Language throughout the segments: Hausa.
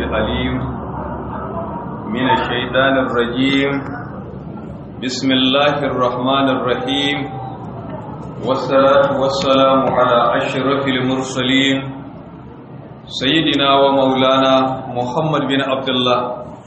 العليم من الشيطان الرجيم بسم الله الرحمن الرحيم والصلاة والسلام على أشرف المرسلين سيدنا ومولانا محمد بن عبد الله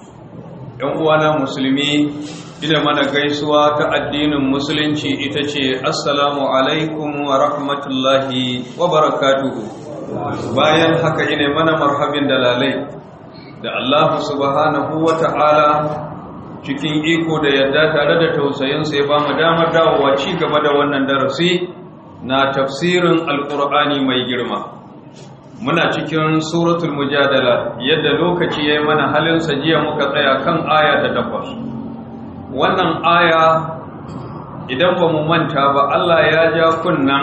uwana musulmi ina mana gaisuwa ta addinin musulunci ita ce assalamu alaikum wa rahmatullahi wa barakatuhu bayan haka ina mana marhabin dalalai da Allah subhanahu wa ta'ala cikin iko da yadda tare da tausayinsa ya ba mu damar dawowa ci gaba da wannan darasi na tafsirin alkur'ani mai girma muna cikin suratul mujadala yadda lokaci ya yi mana halinsa jiya muka tsaya kan aya ta takwas wannan aya idan ba mu manta ba Allah ya ja kunnan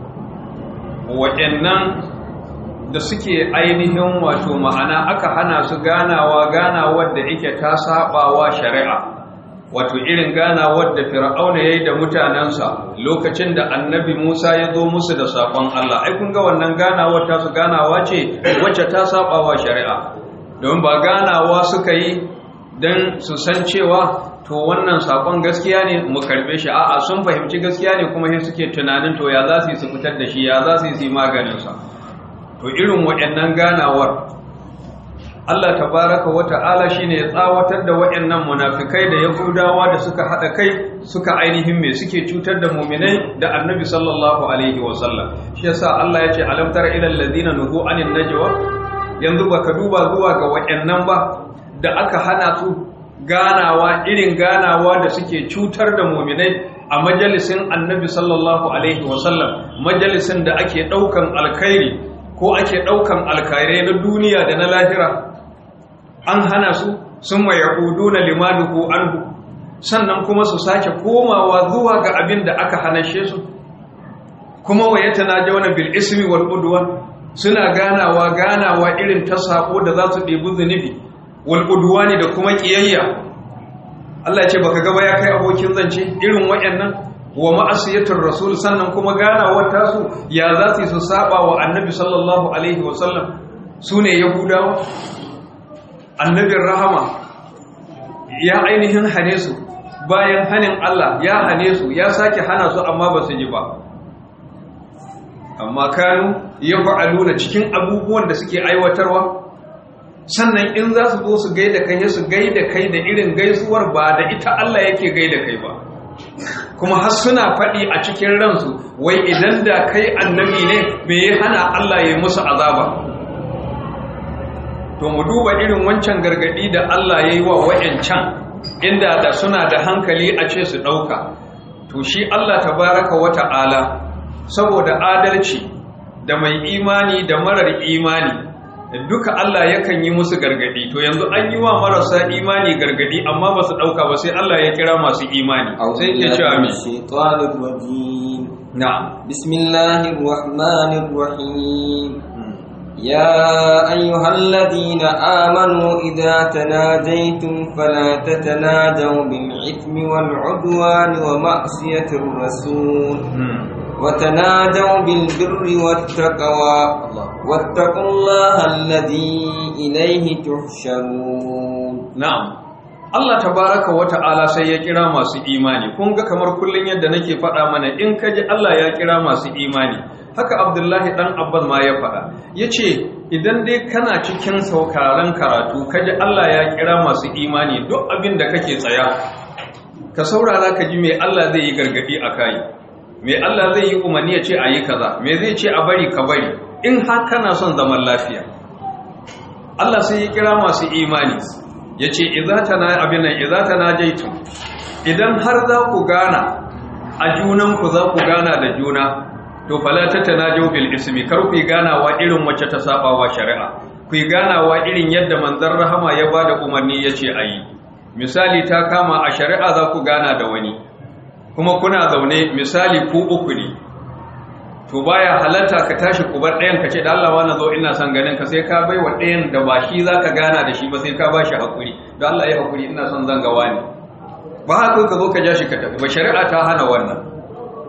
waɗannan da suke ainihin wato ma'ana aka hana su ganawa ganawar da ike ta sabawa shari'a wato irin ganawar da fir'auna yayi da mutanensa lokacin da annabi Musa ya zo musu da sakon Allah ai kun ga wannan ganawar ta su ganawa ce wacce ta sabawa shari'a don ba ganawa suka yi dan su san cewa to wannan sakon gaskiya ne mu karbe shi a'a sun fahimci gaskiya ne kuma sai suke tunanin to ya za su yi su fitar da shi ya za su yi su maganin sa to irin waɗannan ganawar Allah tabaraka wa ta'ala shine ya tsawatar da waɗannan munafikai da yahudawa da suka hada kai suka ainihin me suke cutar da mu'minai da annabi sallallahu alaihi wa sallam shi yasa Allah ya ce alam tara ila alladhina nuhu anin najwa yanzu baka duba zuwa ga waɗannan ba da aka hana su ganawa irin ganawa da suke cutar da mu'minai a majalisin annabi sallallahu alaihi wa sallam majalisin da ake daukan alkhairi ko ake daukan alkhairai na duniya da na lahira an hana su sun mai yahudu na limanuhu anhu sannan kuma su sake komawa zuwa ga abin da aka hanashe su kuma wa yata na jauna bil ismi wal udwan suna ganawa ganawa irin ta sako da za su ɗebi zunubi wal udwani da kuma kiyayya Allah ya ce baka gaba ya kai abokin zance irin waɗannan wa ma'asiyatur rasul sannan kuma ganawar tasu ya za su su saba wa annabi sallallahu alaihi wasallam sune yahudawa annabin rahama ya ainihin hane su bayan hanin Allah ya hane su ya sake hana su amma ba su ji ba amma kanu ya fa'aluna cikin abubuwan da suke aiwatarwa sannan in za su zo su gaida kai su gaida kai da irin gaisuwar ba da ita Allah yake gaida kai ba kuma har suna faɗi a cikin ransu wai idan da kai annabi ne me ya hana Allah ya musu azaba to mu duba irin wancan gargadi da Allah ya yi wa wa'yancan inda da suna da hankali a ce su ɗauka to shi Allah tabaraka wa ta'ala saboda adalci da mai imani da marar imani duka Allah yakan yi musu gargadi to yanzu an yi wa marasa imani gargadi amma ba su ɗauka ba sai Allah ya kira masu imani sai ya ce amin na'am bismillahir rahmanir rahim يا أيها الذين آمنوا إذا تناجيتم فلا تتناجوا بالإثم والعدوان ومعصية الرسول وتناجوا بالبر والتقوى واتقوا الله الذي إليه تحشرون نعم Allah tabaraka wa ta'ala sai ya kira masu imani kun ga kamar kullun yadda nake faɗa mana in kaji Allah ya kira masu imani haka Abdullahi dan Abbas ma ya faɗa yace idan dai kana cikin sauraron karatu kaji Allah ya kira masu imani duk abin da kake tsaya ka saurara ka ji me Allah zai yi gargadi a kai me Allah zai yi umarni ya ce a yi kaza me zai ce a bari ka bari in har kana son zaman lafiya Allah sai ya kira masu imani ya ce abin nan iza ta na jaitun idan har za ku gana a junanku za ku gana da juna to falata ta na bil ismi kar ku yi ganawa irin wacce ta saba wa shari'a ku yi ganawa irin yadda manzan rahama ya ba da umarni ya ce a yi misali ta kama a shari'a za ku gana da wani kuma kuna zaune misali ku uku ne to baya halatta ka tashi kubar ɗayan ka ce da Allah wani zo ina son ganin ka sai ka bai wa ɗayan da ba shi za ka gana da shi ba sai ka ba shi haƙuri da Allah ya haƙuri ina son zan gawa ne ba haka ka zo ka ja shi ka tafi ba shari'a ta hana wannan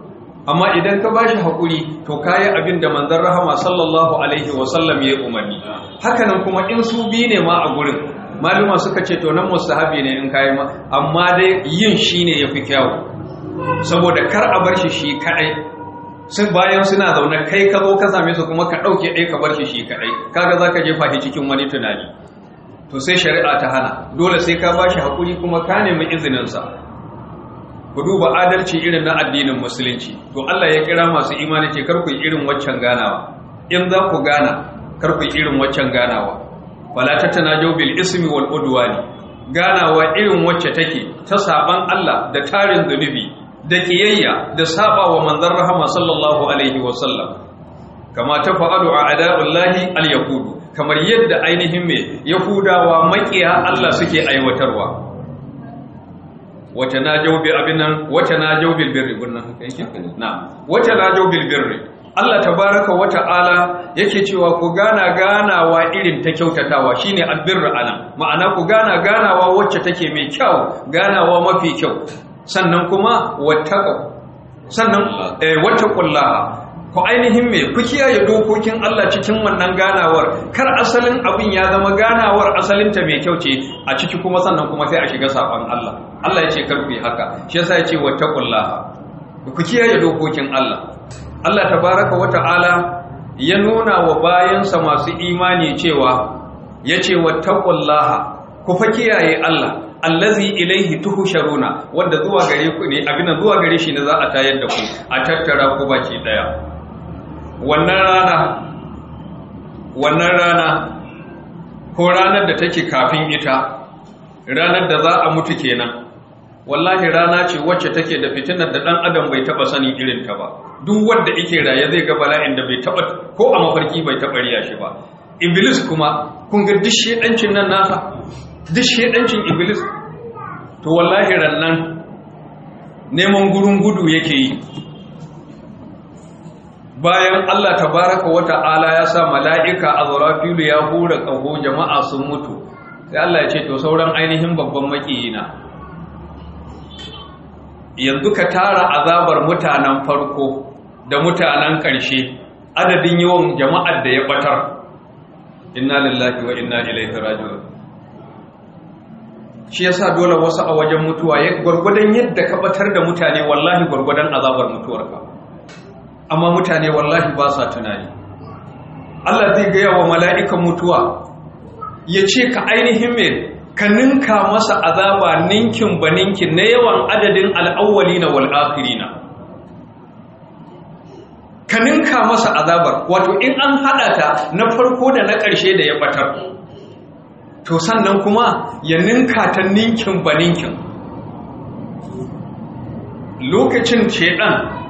amma idan ka bashi hakuri to kayi abin da manzon rahama sallallahu alaihi wasallam ya umarni hakanan kuma in su bi ne ma a gurin maluma suka ce to nan mustahabi ne in kayi ma amma dai yin shine yafi kyau saboda kar a bar shi shi kadai sun bayan suna zaune kai ka zo ka same su kuma ka dauke ɗaya ka bar shi shi kadai kaga zaka jefa shi cikin wani tunani to sai shari'a ta hana dole sai ka bashi hakuri kuma ka nemi izinin sa ku duba adalci irin na addinin musulunci to Allah ya kira masu imani ce kar ku yi irin waccan ganawa in za ku gana kar ku yi irin waccan ganawa wala tatanajaw bil ismi wal udwani ganawa irin wacce take ta saban Allah da tarin zunubi da kiyayya da saba wa manzon rahama sallallahu alaihi wa sallam kama ta fa'alu a ada'ullahi al-yahudu kamar yadda ainihin me yahudawa makiya Allah suke aiwatarwa wata na jaubi abin nan wata na jaubil birri gunnan haka yake na wata na jaubil birri Allah tabaraka wa ta'ala yake cewa ku gana ganawa irin ta kyautatawa shine albirru anan ma'ana ku gana ganawa wacce take mai kyau ganawa mafi kyau sannan kuma wattaqu sannan eh wattaqullaha ku ainihin me ku kiyaye dokokin Allah cikin wannan ganawar kar asalin abin ya zama ganawar asalinta mai kyau ce a ciki kuma sannan kuma sai a shiga saban Allah Allah ya ce kar ku yi haka shi yasa ya ce wattaqullaha ku kiyaye dokokin Allah Allah tabaraka wata'ala ya nuna wa bayansa masu imani cewa yace wattaqullaha ku fa kiyaye Allah allazi ilaihi tuhsharuna wanda zuwa gare ku ne abin zuwa gare shi ne za a tayar da ku a tattara ku baki daya wannan rana wannan rana ko ranar da take kafin ita ranar da za a mutu kenan wallahi rana ce wacce take da fitinar da dan adam bai taba sani irin ta ba duk wanda yake raye zai ga bala'in da bai taba ko a mafarki bai taba riya shi ba iblis kuma kun ga duk shedancin nan nasa duk shedancin iblis to wallahi rannan neman gurun gudu yake yi bayan Allah tabaraka wa ta'ala ya sa mala'ika azrafilu ya hura kaho jama'a sun mutu sai Allah ya ce to sauran ainihin babban makiyina yanzu ka tara azabar mutanen farko da mutanen ƙarshe adadin yawan jama'ar da ya batar inna lillahi wa inna ilaihi raji'un shi yasa dole wasu a wajen mutuwa ya gwargwadon yadda ka batar da mutane wallahi gwargwadon azabar mutuwarka amma mutane wallahi ba sa tunani Allah zai gaya wa mala'ikan mutuwa ya ce ka ainihin mai ka ninka masa azaba ninkin ba ninkin na yawan adadin al'awwali na wal'akiri na ka ninka masa azabar wato in an haɗa ta na farko da na ƙarshe da ya ɓatar to sannan kuma ya ninka ta ninkin ba ninkin lokacin shaidan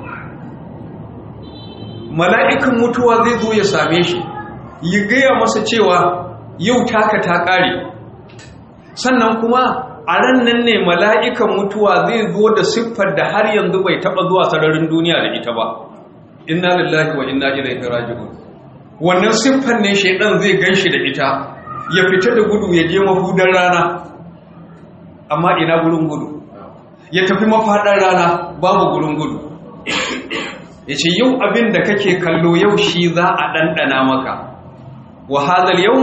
mala'ikan mutuwa zai zo ya same shi ya gaya masa cewa yau taka ta ƙare sannan kuma a ran nan ne mala'ikan mutuwa zai zo da siffar da har yanzu bai taɓa zuwa sararin duniya da ita ba inna lillahi wa inna ilaihi raji'un wannan siffar ne shaidan zai ganshi da ita ya fita da gudu ya je mahudan rana amma ina gurin gudu ya tafi mafaɗar rana babu gurin gudu ya ce yau abin da kake kallo yau shi za a ɗanɗana maka wa hazal yau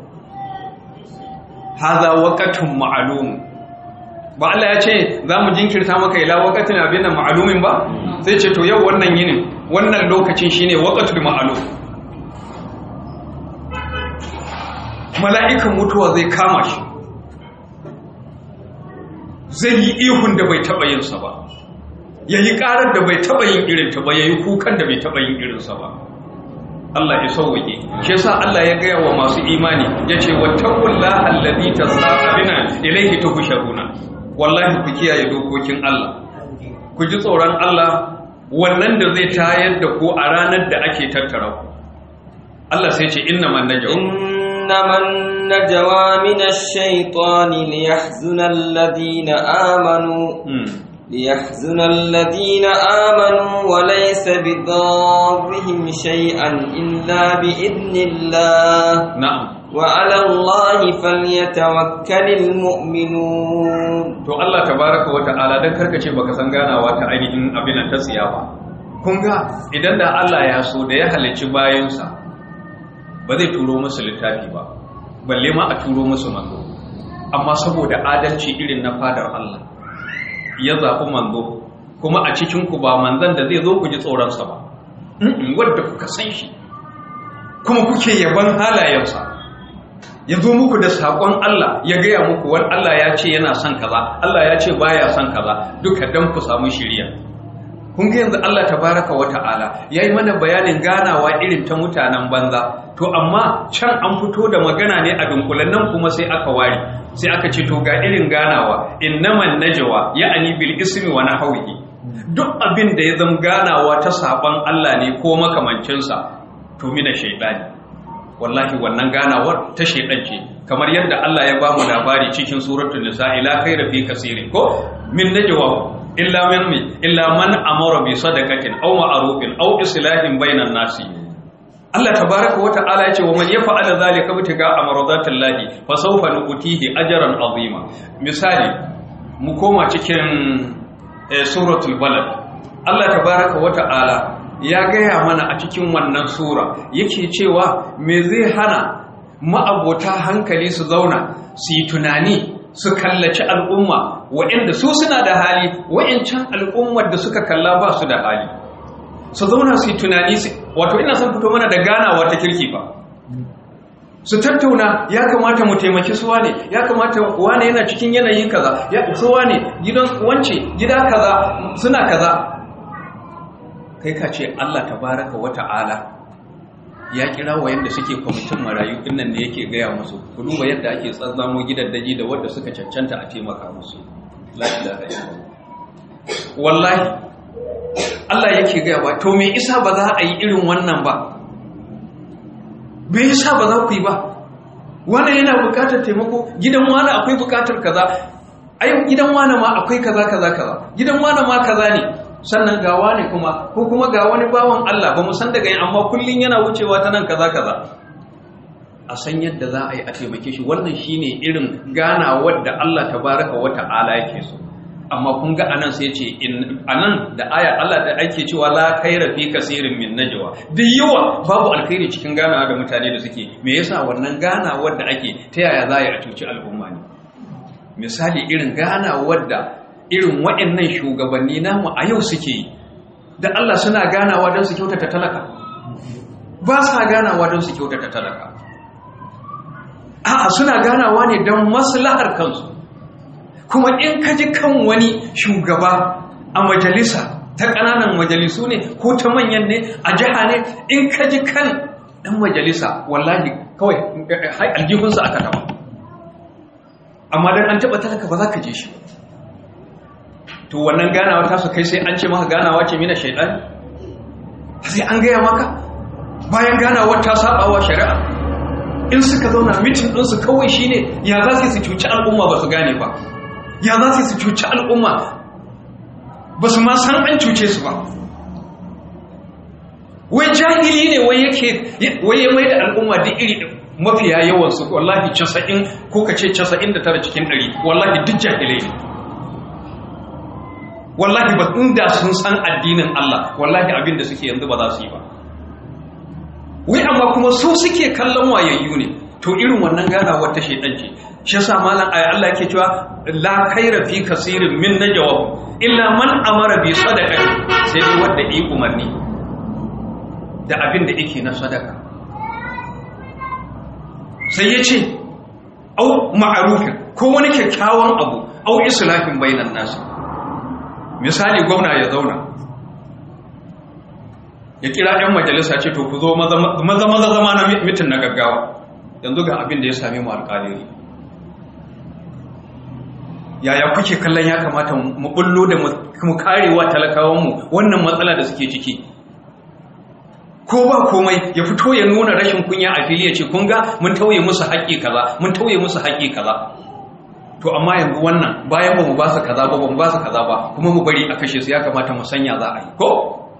haza wakatun ma'alumu ba Allah ya ce za mu jinkirta maka ila wakatin abin da ma'alumin ba sai ce to yau wannan yinin wannan lokacin shine wakatul ma'alum mala'ikan mutuwa zai kama shi zai yi ihun da bai taɓa yinsa ba ya yi ƙarar da bai taɓa yin irinta ba ya yi kukan da bai taɓa yin irinsa ba Allah ya sauwaƙe shi yasa Allah ya gaya wa masu imani ya ce wattaqullaha allazi tasabina ilayhi tuhsharuna wallahi ku kiyaye dokokin Allah ku ji tsoron Allah wannan da zai tayar da ku a ranar da ake tattara ku Allah sai ce innaman najwa innaman najwa minash shaitani liyahzuna alladhina amanu ليحزن الذين آمنوا وليس بضارهم شيئا إلا بإذن الله نعم وعلى الله فليتوكل المؤمنون to Allah tabaraka wa ta'ala dan karkace baka san ganawa ta ainihin abin ta tsiya ba kun ga idan da Allah ya so da ya halicci bayansa ba zai turo musu littafi ba balle ma a turo musu manzo amma saboda adalci irin na fadar Allah ya zaɓi manzo kuma a cikinku ba manzan da zai zo ku ji tsoronsa ba wadda kuka san shi kuma kuke yaban halayensa ya zo muku da saƙon Allah ya gaya muku wani Allah ya ce yana son kaza Allah ya ce baya son kaza duka dan ku samu shiriya kun ga yanzu Allah tabaraka wa ta'ala yayi mana bayanin ganawa irin ta mutanen banza to amma can an fito da magana ne a dunkulen nan kuma sai aka ware sai aka ce to ga irin ganawa innaman najwa ya'ani bil ismi wa nahwihi duk abin da ya zama ganawa ta saban Allah ne ko makamancinsa to mina shaidani wallahi wannan ganawar ta shaidan ce kamar yadda Allah ya bamu labari cikin suratul nisa ila khayra fi kaseerin ko min najwa illa man illa man amara bi sadaqatin aw ma'rufin aw islahin bainan nasi Allah tabaraka wata'ala ya ce wa man yaf'ala zalika bitiga amradatillahi fa sawfa nu'tihi ajran azima misali mu koma cikin suratul balad Allah tabaraka wata'ala ya gaya mana a cikin wannan sura yake cewa me zai hana ma'abota hankali su zauna su yi tunani su kallaci al'umma waɗanda su suna da hali waɗancan al'ummar da suka kalla ba su da hali su zauna su yi tunani wato ina son fito mana da ganawa ta kirki ba su tattauna ya kamata mu taimaki suwa ne ya kamata wane yana cikin yanayi kaza ya suwa ne gidan wance gida kaza suna kaza kai ka ce Allah tabaraka wa ta'ala ya kira wa yanda suke kwamitin marayu dinnan ne yake gaya musu ku duba yadda ake tsazzamo gidaddaji da wadda suka cancanta a taimaka musu la ilaha illallah wallahi Allah yake gaya ba to me isa ba za a yi irin wannan ba me yasa ba za ku yi ba wannan yana bukatar taimako gidan wani akwai bukatar kaza ai gidan wani ma akwai kaza kaza kaza gidan wani ma kaza ne sannan ga wani kuma ko kuma ga wani bawan Allah ba mu san daga yin amma kullun yana wucewa ta nan kaza kaza a san yadda za a yi a taimake shi wannan shine irin ganawar da Allah tabaraka wa ta'ala yake so amma kun ga anan sai ce anan da aya Allah da ake cewa la khaira fi kaseerin min najwa duk yawa babu alkhairi cikin ganawa da mutane da suke me yasa wannan ganawar da ake ta yaya za a cuci al'umma ne misali irin ganawar da irin waɗannan shugabanni namu a yau suke yi da Allah suna ganawa don su kyautata talaka ba sa ganawa don su kyautata talaka a'a suna ganawa ne don maslahar kansu kuma in ka ji kan wani shugaba a majalisa ta ƙananan majalisu ne ko ta manyan ne a jiha ne in ka ji kan ɗan majalisa wallahi kawai aljihunsa aka taba amma don an taɓa talaka ba za ka je shi to wannan ganawa ta su kai sai an ce maka ganawa ce mina shaidan sai an gaya maka bayan ganawar ta sabawa shari'a in suka zauna mitin ɗinsu kawai shine ya za su cuci al'umma ba su gane ba ya za su cuci al'umma ba su ma san an cuce su ba wai jahili ne wai yake wai ya mai da al'umma duk iri mafiya yawan su wallahi 90 ko kace 99 cikin 100 wallahi duk jahilai ne wallahi ba inda sun san addinin Allah wallahi abin da suke yanzu ba za su yi ba wai amma kuma su suke kallon wayayyu ne to irin wannan ganawar ta shaidan ce shi yasa malam ayi Allah yake cewa la khaira fi kaseerin min najwa illa man amara bi sadaqati sai dai wanda yi umarni da abin da yake na sadaka sai ya ce au ma'arufin ko wani kyakkyawan abu au islahin bainan nasu misali gwamna ya zauna ya kira 'yan majalisa ce to ku zo maza maza zama na mitin na gaggawa yanzu ga abin da ya sami mu alƙaliri yaya kuke kallon ya kamata mu bullo da mu karewa talakawanmu wannan matsala da suke ciki ko ba komai ya fito ya nuna rashin kunya a fili ya ce kun ga mun tauye musu haƙƙi kaza mun tauye musu haƙƙi kaza to amma yanzu wannan bayan ba mu ba su kaza ba ba mu ba su kaza ba kuma mu bari a kashe su ya kamata mu sanya za a yi ko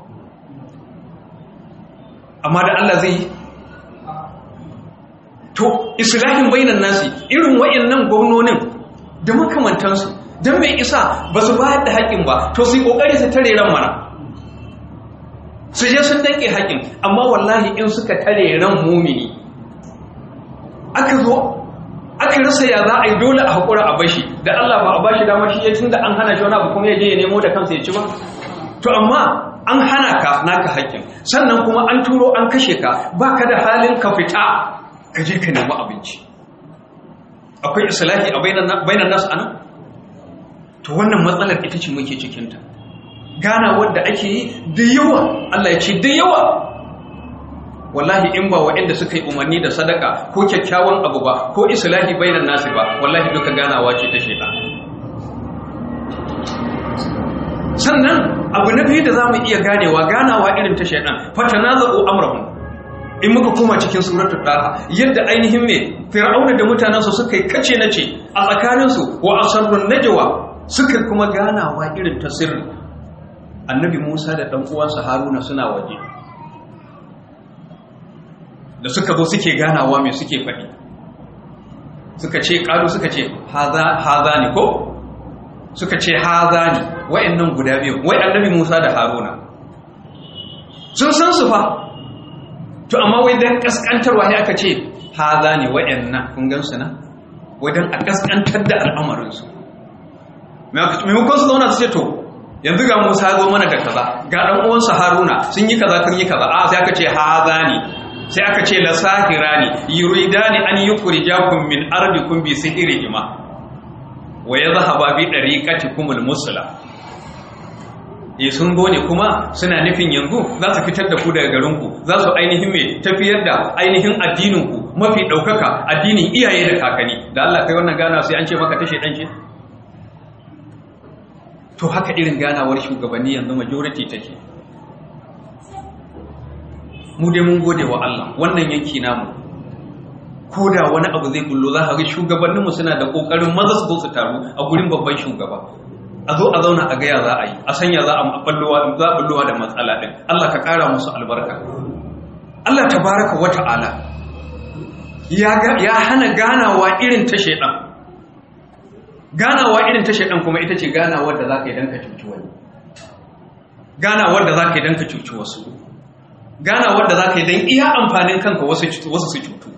amma da Allah zai yi to islahin bainan nasi irin wayannan gwamnonin da makamantansu don mai isa ba su bayar da haƙƙin ba to su yi ƙoƙari su tare ran mana su je sun danke haƙin amma wallahi in suka tare ran mumini aka zo aka rasa ya za a yi dole a haƙura a bashi da Allah ba a bashi dama shi ya tunda an hana shi wani abu kuma ya je ya nemo da kansa ya ci ba to amma an hana ka naka haƙƙin sannan kuma an turo an kashe ka ba ka da halin ka fita ka je ka nemi abinci akwai islahi a bainan nasu anan to wannan matsalar ita ce muke cikinta gana wadda ake yi da yawa Allah ya ce da yawa wallahi in ba waɗanda suka yi umarni da sadaka ko kyakkyawan abu ba ko islahi bainan nasu ba wallahi duka ganawa ce ta shaitan sannan abu na biyu da za mu iya ganewa ganawa irin ta shaidan fatanazu amrahum in muka koma cikin suratul daha yadda ainihin me fir'auna da mutanansa suka yi kace nace a tsakaninsu wa asarrun najwa suka kuma ganawa irin ta sirri annabi Musa da dan uwansa Haruna suna waje da suka zo suke ganawa me suke faɗi suka ce ƙalu suka ce haza ne ko suka ce haza ne wa'annan guda biyu wai annabi Musa da Haruna sun san su fa to amma wai dan kaskantarwa ne aka ce haza ne wa'annan kun gan su na wai dan a kaskantar da al'amarin su maimakon su zauna su ce to yanzu ga Musa ya zo mana da kaza ga dan uwansa Haruna sun yi kaza kun yi kaza a sai aka ce haza ne sai aka ce la sahirani yuridani an yukhrijakum min ardikum bi sihrihima wa yadhhaba bi dariqatikum al-musla e sun gone kuma suna nufin yanzu za su fitar da ku daga garinku za su ainihin mai tafiyar da ainihin addininku mafi ɗaukaka addinin iyaye da kakanni da Allah kai wannan gana sai an ce maka tashe ɗan ce to haka irin ganawar shugabanni yanzu majority take mu dai mun gode wa Allah wannan yanki namu ko da wani abu zai bullo za ka ga shugabanninmu suna da kokarin maza su zo su taru a gurin babban shugaba a zo a zauna a gaya za a yi a sanya za a ballowa da matsala ɗin Allah ka ƙara musu albarka Allah tabaraka wa ta'ala ya hana ganawa irin ta shaidan ganawa irin ta shaidan kuma ita ce ganawar da za ka yi don ka cuci wani ganawar da za ka yi don ka cuci wasu ganawar da za ka yi don iya amfanin kanka wasu su cutu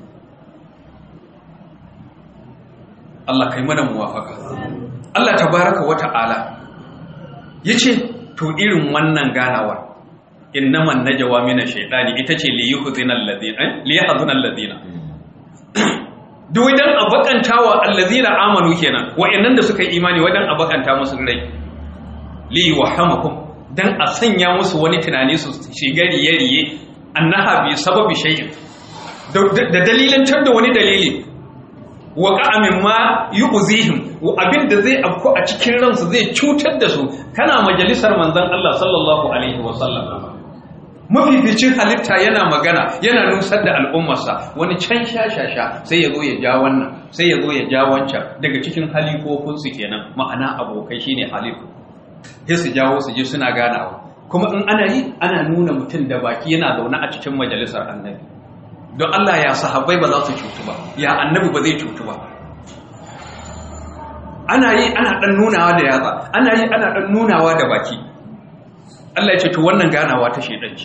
Allah ka yi mana muwafaka Allah tabaraka wa ta'ala yace to irin wannan ganawar innaman najwa mina shaytani ita ce li yuhzinal ladina li yahzunal ladina duk wajen abakantawa allazina amanu kenan wa'annan da suka yi imani wajen abakanta musu rai li wahamakum dan a sanya musu wani tunani su shiga riye-riye annaha bi sababi shay'in da dalilantar da wani dalili wa ka'amin ma yu'zihim abin da zai afko a cikin ransu zai cutar da su kana majalisar manzon Allah sallallahu alaihi wa sallam mafificin halitta yana magana yana nusar da al'ummarsa wani can shashasha sai ya zo ya ja wannan sai ya zo ya ja wancan daga cikin halifofinsu kenan ma'ana abokai shine halifu sai su jawo su je suna ganawa kuma in ana yi ana nuna mutum da baki yana zaune a cikin majalisar annabi don Allah ya sahabbai ba za su cutu ba ya annabi ba zai cutu ba ana yi ana dan nunawa da yatsa ana yi ana dan nunawa da baki Allah ya ce to wannan ganawa ta shedanci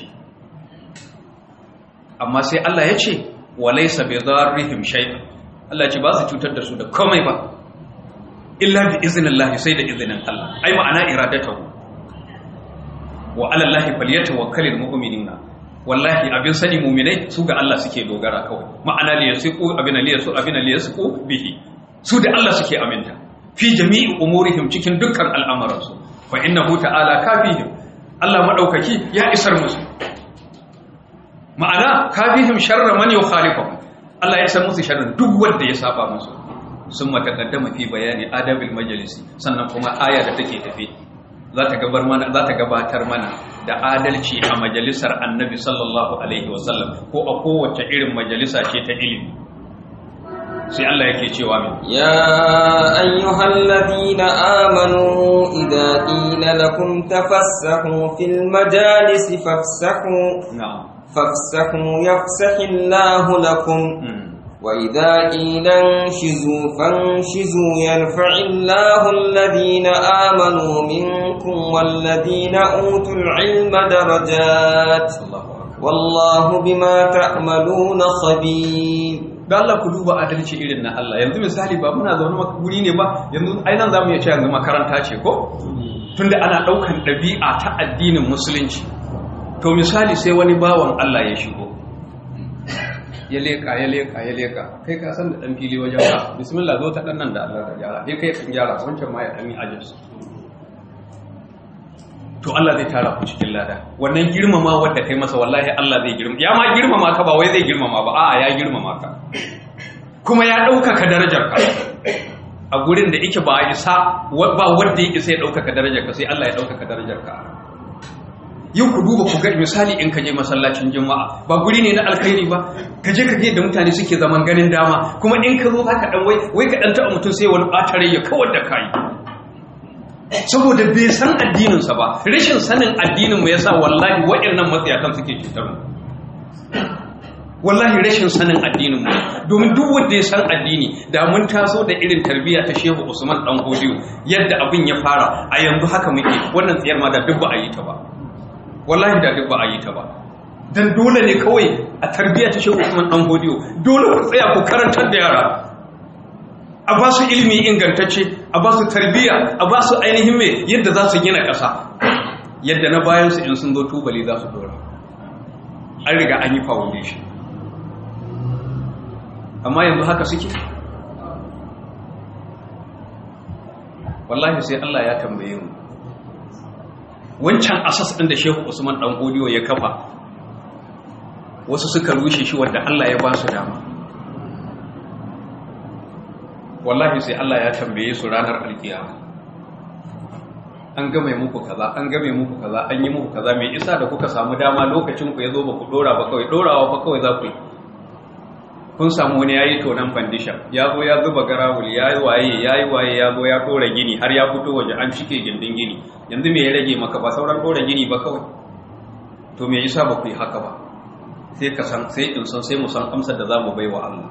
amma sai Allah ya ce walaysa bi dharrihim shay'an Allah ya ce ba su cutar da su da komai ba illa bi iznillah sai da izinin Allah ai ma'ana iradatahu wa ala Allah falyatawakkalul mu'minuna wallahi abin sani muminai su ga Allah suke dogara kawai ma'ana li yasiqu abin li yasu abin li yasiqu bihi su da Allah suke aminta fi jami'i umurihim cikin dukkan al'amuransu fa innahu ta'ala kafihim Allah madaukaki ya isar musu ma'ana kafihim sharra man yukhalifuhum Allah ya san musu sharrin duk wanda ya saba musu sun matakaddama fi bayani adabil majalisi sannan kuma aya da take tafi za ta gabar mana za ta gabatar mana da adalci a majalisar annabi sallallahu alaihi wasallam ko a kowace irin majalisa ce ta ilimi sai Allah yake cewa min ya ayyuhal ladina amanu idza qila lakum tafassahu fil majalisi fafsahu na'am fafsahu yafsahillahu lakum وإذا قيل انشزوا فانشزوا يرفع الله الذين آمنوا منكم والذين أوتوا العلم درجات والله بما تعملون خبير da Allah ku duba adalci irin na Allah yanzu misali ba muna zaune guri ne ba yanzu ainihin za mu iya ce yanzu makaranta ce ko tunda ana ɗaukan ɗabi'a ta addinin musulunci to misali sai wani bawan Allah ya shigo ya leka ya leka ya leka kai ka san da dan fili wajen ka bismillah zo ta dan nan da Allah ka gyara sai kai kan gyara wancan ma ya dan yi ajis to Allah zai tara ku cikin lada wannan girmama wanda kai masa wallahi Allah zai girmama ya ma girmama ka ba wai zai girmama ba a'a ya girmama ka kuma ya ɗaukaka darajar ka a gurin da yake ba isa ba wanda yake sai ya ɗaukaka darajar ka sai Allah ya ɗaukaka darajar ka yau ku duba ku ga misali in ka je masallacin juma'a ba guri ne na alkhairi ba ka je ka ga da mutane suke zaman ganin dama kuma in ka zo za ka dan wai wai ka dan taɓa mutum sai wani ɓatare ya kawar da kai saboda bai san addininsa ba rashin sanin addinin mu yasa wallahi waɗannan matsayatan suke cutar mu wallahi rashin sanin addinin mu domin duk wanda ya san addini da mun taso da irin tarbiyya ta Shehu Usman dan Hodiyo yadda abin ya fara a yanzu haka muke wannan tsiyar ma da duk ba a yi ta ba wallahi da duk ba a yi ta ba dan dole ne kawai a tarbiyya ta Shehu Usman dan Hodiyo dole ku tsaya ku karantar da yara a ba su ilimi ingantacce a ba su tarbiyya a ba su ainihin mai yadda za su gina ƙasa yadda na bayan su in sun zo tubali za su dora an riga an yi foundation amma yanzu haka suke wallahi sai Allah ya tambaye mu wancan asas ɗin da Shehu Usman dan Godiyo ya kafa wasu suka rushe shi wanda Allah ya ba su dama wallahi sai Allah ya tambaye su ranar alkiyama an game muku kaza an game muku kaza an yi muku kaza mai isa da kuka samu dama lokacin ku yazo ba ku dora ba kawai dorawa fa kawai za ku yi kun samu wani yayi tonan foundation ya zo ya zuba garawul yayi waye yayi waye ya zo ya dora gini har ya fito waje an cike gindin gini yanzu me ya rage maka ba sauran dora gini ba kawai to me yasa ba ku yi haka ba sai ka san sai in san sai mu san amsar da zamu baiwa Allah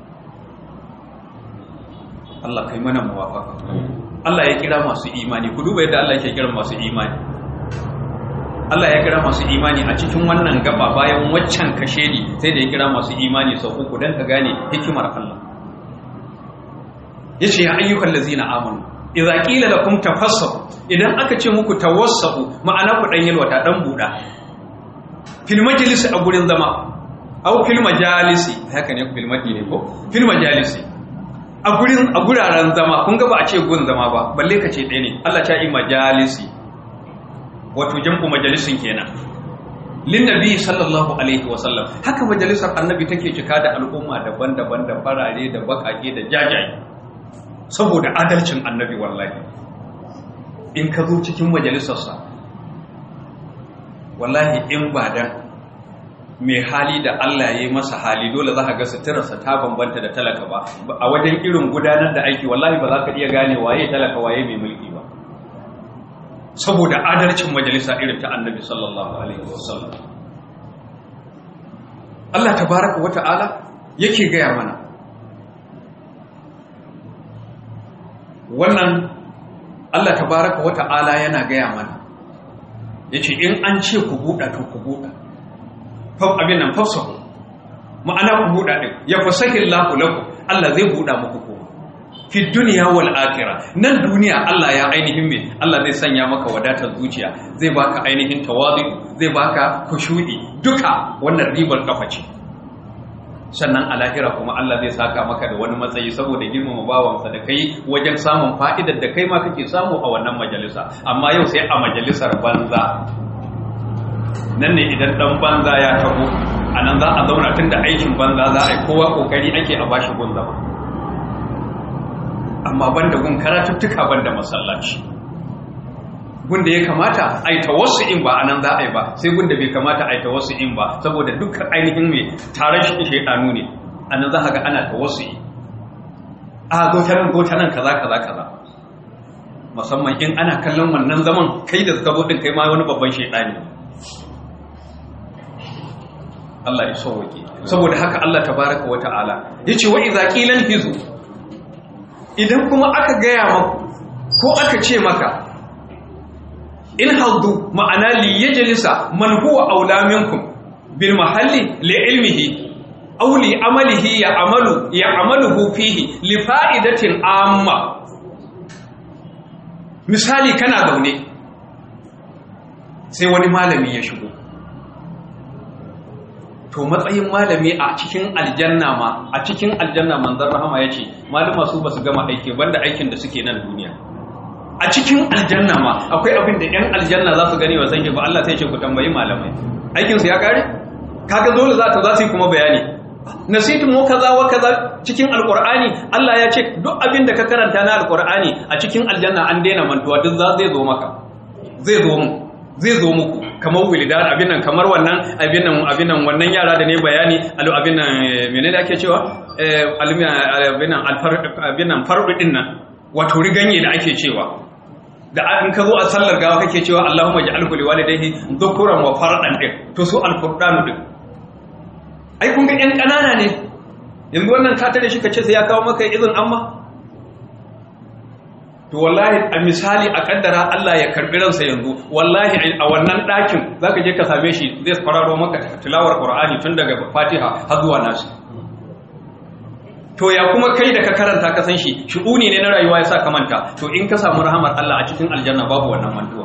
Allah kai mana muwafaka Allah ya kira masu imani ku duba yadda Allah yake kira masu imani Allah ya kira masu imani a cikin wannan gaba bayan waccan kashe ni sai da ya kira masu imani sau uku dan ka gane hikimar Allah yace ya ayyukan lazina amanu idza qila lakum tafassahu idan aka ce muku tawassahu ma'ana ku dan yalwata dan buda fil majlisi a gurin zama au fil majalisi haka ne fil majlisi ko fil majalisi a gurin a guraren zama kun ga ba a ce gun zama ba balle ka ce ɗaya ne Allah ta yi majalisi wato jam'u majalisin kenan lin nabi sallallahu alaihi wa sallam haka majalisar annabi take cika da al'umma daban-daban da farare da bakake da jajaye saboda adalcin annabi wallahi in ka zo cikin majalisarsa wallahi in ba dan mai hali da Allah ya yi masa hali dole za ka ga suturarsa ta bambanta da talaka ba a wajen irin gudanar da aiki wallahi ba za ka iya gane waye talaka waye mai mulki ba saboda adalcin majalisa irin ta annabi sallallahu alaihi wasallam Allah tabaraka wa ta'ala yake gaya mana wannan Allah tabaraka wa ta'ala yana gaya mana yace in an ce ku buɗa to ku buɗa abin nan fasahu ma'ana ku buɗa ɗin ya fasahi Allahu lakum Allah zai buɗa muku ko fi duniya wal akhirah nan duniya Allah ya ainihin me Allah zai sanya maka wadatar zuciya zai baka ainihin tawazu zai baka kushu'i duka wannan ribar kafa ce sannan a lahira kuma Allah zai saka maka da wani matsayi saboda girmama bawansa da kai wajen samun fa'idar da kai ma kake samu a wannan majalisa amma yau sai a majalisar banza nan ne idan dan banza ya tabo a nan za a zauna tun da aikin banza za a yi kowa kokari ake a bashi gun zama amma banda gun karatuttuka banda masallaci gun da ya kamata a yi tawassu'in ba a nan za a yi ba sai gun da bai kamata a yi tawassu'in ba saboda dukkan ainihin mai taron shi shaidanu ne a nan za a ga ana tawassu'i a gotanan gotanan kaza kaza kaza musamman in ana kallon wannan zaman kai da zaka kai ma wani babban shaidani Allah ya sauwake saboda haka Allah tabaraka wa ta'ala yace wa idza qila hizu idan kuma aka gaya maku ko aka ce maka in haddu ma'ana li yajlisa man huwa aula minkum bil mahalli li ilmihi aw li amalihi ya amalu ya amaluhu fihi li fa'idatin amma misali kana zaune sai wani malami ya shigo to matsayin malami a cikin aljanna ma a cikin aljanna manzon rahama yace malama su basu gama aiki banda aikin da suke nan duniya a cikin aljanna ma akwai abin da yan aljanna za su gani wa zange ba Allah sai ce ku tambayi malamai aikin su ya kare kaga dole za ta za su yi kuma bayani nasitu mu kaza wa kaza cikin alqur'ani Allah ya ce duk abin da ka karanta na alqur'ani a cikin aljanna an daina mantuwa duk za zai zo maka zai zo mu zai zo muku kamar wilidan abin nan kamar wannan abin nan abin nan wannan yara da ne bayani alu abin nan menene ake cewa eh abin nan alfar abin nan fardu din nan wato riganye da ake cewa da in ka zo a sallar gawa kake cewa Allahumma ja'alhu liwalidayhi dhukuran wa fardan din to su alfurdanu din ai kun ga yan kanana ne yanzu wannan ka tare shi kace sai ya kawo maka izin amma to wallahi a misali a kaddara Allah ya karbi ransa yanzu wallahi a wannan ɗakin zaka je ka same shi zai fararo maka tilawar Qur'ani tun daga Fatiha har zuwa Nas to ya kuma kai da ka karanta ka san shi shu'uni ne na rayuwa ya sa ka manta to in ka samu rahamar Allah a cikin aljanna babu wannan mantuwa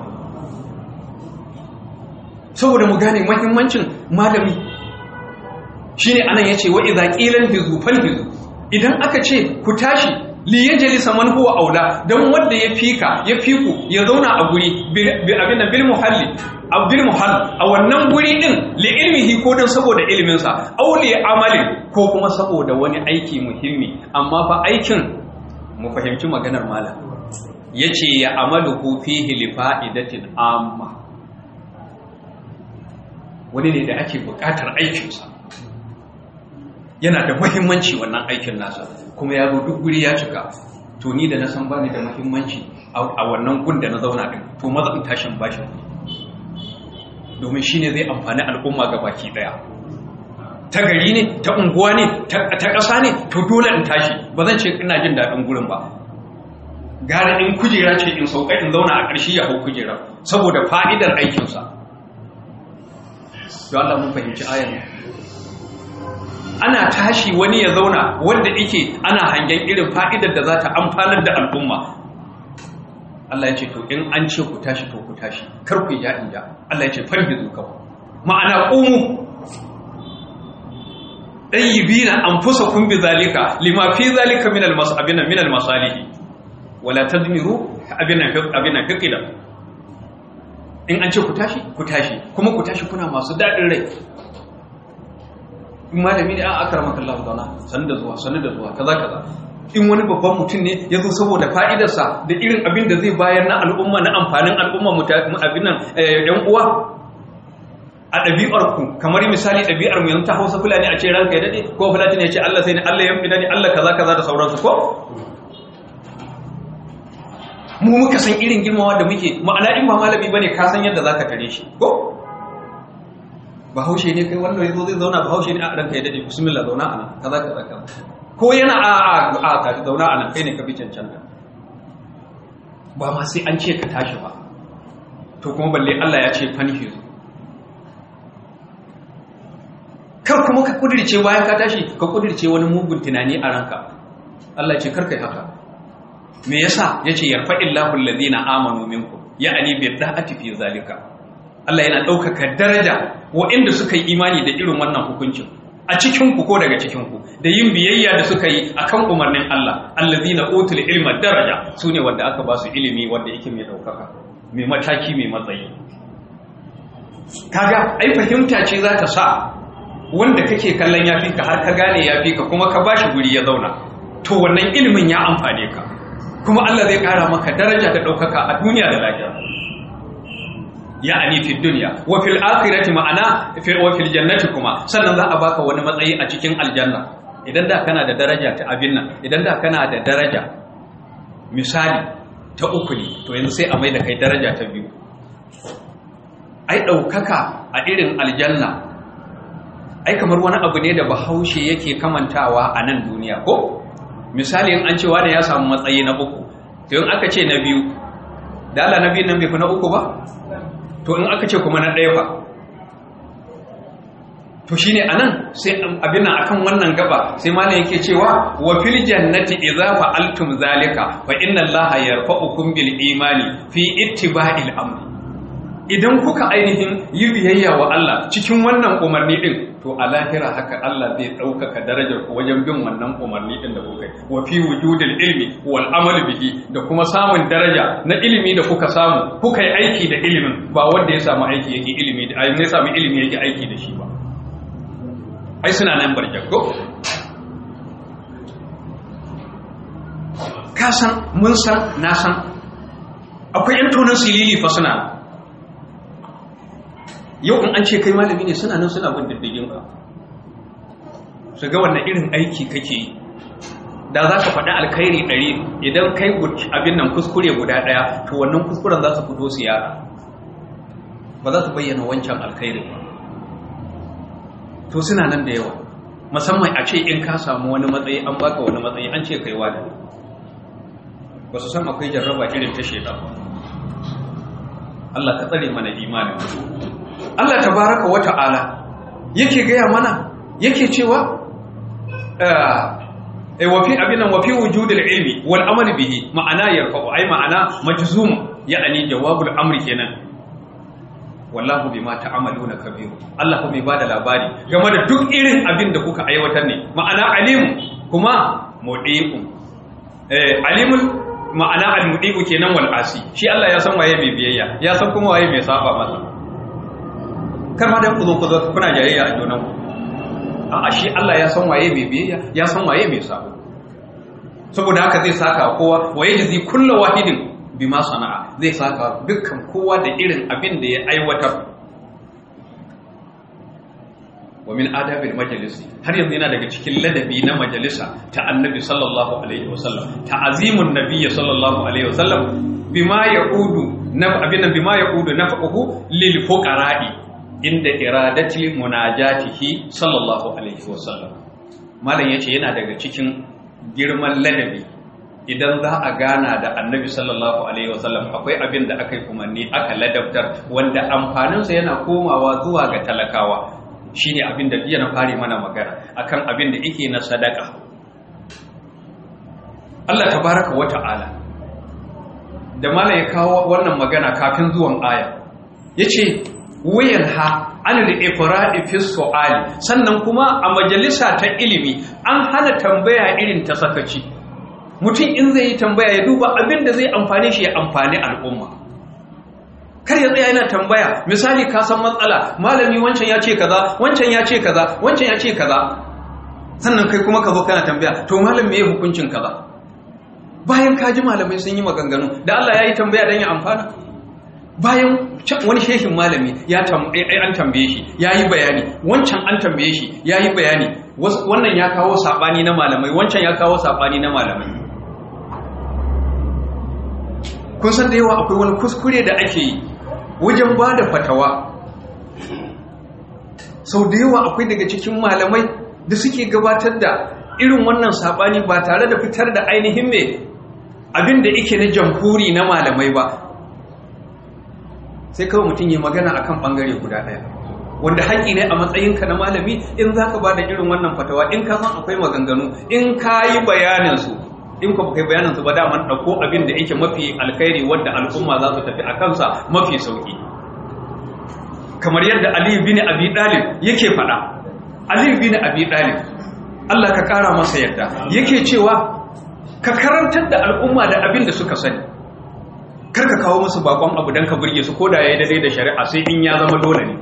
saboda mu gane muhimmancin malami shine anan yace wa idza qilan bizu falbizu idan aka ce ku tashi li yajlisa man huwa aula dan wanda ya fika ya fiku ya zauna a guri abin bil muhalli bil muhall a wannan guri din li ilmihi ko dan saboda ilimin sa aw li amalin ko kuma saboda wani aiki muhimmi amma fa aikin mu fahimci maganar malam yace ya amalu fihi li fa'idatin amma wani ne da ake buƙatar aikinsa yana da muhimmanci wannan aikin nasa kuma ya zo duk guri ya cika to ni da na san bani da muhimmanci a wannan gun da na zauna din to maza in tashin bashi domin shine zai amfani al'umma ga baki daya ta gari ne ta unguwa ne ta ƙasa ne to dole in tashi ba zan ce ina jin daɗin gurin ba gara in kujera ce in sauka in zauna a ƙarshe ya hau kujera saboda fa'idar aikinsa don Allah mun fahimci ayan ana tashi wani ya zauna wanda yake ana hangen irin fa'idar da za ta amfanar da al'umma Allah ya ce to in an ce ku tashi to ku tashi kar ku ja in ja Allah ya ce farbi zuka ma'ana qumu dayyibina anfusakum bi zalika lima fi zalika min al-mas'abina min al-masalih wala tadmiru abina abina fiqida in an ce ku tashi ku tashi kuma ku tashi kuna masu dadin rai in malami ne an akar maka Allah zauna sanu da zuwa sanu da zuwa kaza kaza in wani babban mutum ne ya zo saboda fa'idarsa da irin abin da zai bayar na al'umma na amfanin al'umma abin nan yan uwa a ɗabi'ar ku kamar misali ɗabi'ar mu yanzu ta hausa fulani a ce ranka ya daɗe ko fulani ya ce Allah sai ne Allah ya fi daɗe Allah kaza kaza da sauransu ko mu muka san irin girmawa da muke ma'ana in ba malami bane ka san yadda zaka tare shi ko bahaushe ne kai wannan yazo zai zauna bahaushe ne a ranka ya dade bismillah zauna ana kaza kaza kaza ko yana a a a ka zauna ana kai ne ka bi cancanta ba ma sai an ce ka tashi ba to kuma balle Allah ya ce fanhi zu kar kuma ka kudirce bayan ka tashi ka kudirce wani mugun tunani a ranka Allah ya ce kar kai haka me yasa yace yarfa'illahu alladhina amanu minkum ya'ani bi da'ati fi zalika Allah yana ɗaukaka daraja waɗanda suka yi imani da irin wannan hukuncin a cikinku ko daga cikinku da yin biyayya da suka yi akan umarnin Allah allazina utul ilma daraja su ne wanda aka ba su ilimi wanda yake mai ɗaukaka mai mataki mai matsayi kaga ai fahimta ce za ta sa wanda kake kallon ya fi ka har ka gane ya fi ka kuma ka ba shi guri ya zauna to wannan ilimin ya amfane ka kuma Allah zai ƙara maka daraja da ɗaukaka a duniya da lafiya ya'ani fi dunya wa fil akhirati ma'ana fi wa fil jannati kuma sannan za a baka wani matsayi a cikin aljanna idan da kana da daraja ta abin nan idan da kana da daraja misali ta uku ne to yanzu sai a mai da kai daraja ta biyu ai daukaka a irin aljanna ai kamar wani abu ne da bahaushe yake kamantawa a nan duniya ko misali in an ce wani ya samu matsayi na uku to in aka ce na biyu da Allah na biyu nan bai fi na uku ba to in aka ce kuma na ɗaya fa to shine anan sai abin nan akan wannan gaba sai malam yake cewa wa fil jannati idza fa'altum zalika fa inna allaha yarfa'ukum bil imani fi ittiba'il amri idan kuka ainihin yi biyayya wa Allah cikin wannan umarni din to a lahira haka Allah zai ɗaukaka darajar ku wajen bin wannan umarni din da kuka yi wa fi wujudil ilmi wal amal bihi da kuma samun daraja na ilimi da kuka samu kuka yi aiki da ilimin ba wanda ya samu aiki yake ilimi da ya samu ilimi yake aiki da shi ba ai suna nan barjar ko ka san mun san na san akwai yan tonon silili fa suna yau in an ce kai malami ne suna nan suna bin diddigin ka su ga wannan irin aiki kake yi da za ka faɗi alkhairi ɗari idan kai abin nan kuskure guda ɗaya to wannan kuskuren za su fito su yara ba za su bayyana wancan alkhairi ba to suna nan da yawa musamman a ce in ka samu wani matsayi an baka wani matsayi an ce kai wada ba su san akwai jarraba irin ta sheda Allah ka tsare mana imanin Allah tabaraka wa ta'ala yake gaya mana yake cewa eh wa fi abinan wa fi wujudil ilmi wal amali bihi ma'ana yarfa'u ai ma'ana majzum ya'ani jawabul amri kenan wallahu bima ta'amaluna kabir Allah kuma bada labari game da duk irin abin da kuka aiwatar ne ma'ana alim kuma mudiqu eh alimul ma'ana al-mudiqu kenan wal asi shi Allah ya san waye mai biyayya ya san kuma waye mai saba masa kar ma da ku zo ku zo kuna jayayya a junan ku a shi Allah ya san waye mai biyayya ya san waye mai sabo saboda haka zai saka kowa waye jazi kullu wahidin bima sana'a zai saka dukkan kowa da irin abin da ya aiwatar wa min adabil majalisi har yanzu yana daga cikin ladabi na majalisa ta annabi sallallahu alaihi wasallam ta'azimun nabiyyi sallallahu alaihi wasallam bima yaqudu na abin nan bima yaqudu nafaqahu lil fuqara'i inda iradati munajatihi sallallahu alaihi wasallam malam yace yana daga cikin girman ladabi idan za a gana da annabi sallallahu alaihi wasallam akwai abin da aka yi umarni aka ladabtar wanda amfaninsa yana komawa zuwa ga talakawa shine abin da na fari mana magana akan abin da yake na sadaka Allah tabaraka wa ta'ala da mala ya kawo wannan magana kafin zuwan aya yace wayan ha an al-ifradi fi su'ali sannan kuma a majalisa ta ilimi an hana tambaya irin ta sakaci mutum in zai yi tambaya ya duba abin da zai amfani shi ya amfani al'umma kar ya tsaya yana tambaya misali ka san matsala malami wancan ya ce kaza wancan ya ce kaza wancan ya ce kaza sannan kai kuma ka zo kana tambaya to malam me hukuncin kaza bayan ka ji malamai sun yi maganganu da Allah ya yi tambaya don ya amfana bayan wani shehin malami ya an tambaye shi ya yi bayani wancan an tambaye shi ya yi bayani wannan ya kawo saɓani na malamai wancan ya kawo saɓani na malamai kun san da yawa akwai wani kuskure da ake yi wajen ba da fatawa sau da yawa akwai daga cikin malamai da suke gabatar da irin wannan saɓani ba tare da fitar da ainihin mai abin da ike na jamhuri na malamai ba sai kawai mutum yi magana akan ɓangare guda ɗaya wanda haƙi ne a matsayinka na malami in za ka ba da irin wannan fatawa in ka san akwai maganganu in ka yi bayaninsu in ka kai bayaninsu ba daman ɗauko abin da yake mafi alkhairi wadda al'umma za su tafi a kansa mafi sauƙi kamar yadda aliyu bin abi ɗalib yake faɗa aliyu bin abi ɗalib allah ka ƙara masa yadda yake cewa ka karantar da al'umma da abin da suka sani kar ka kawo musu bakon abu don ka burge su ko da ya yi daidai da shari'a sai in ya zama dole ne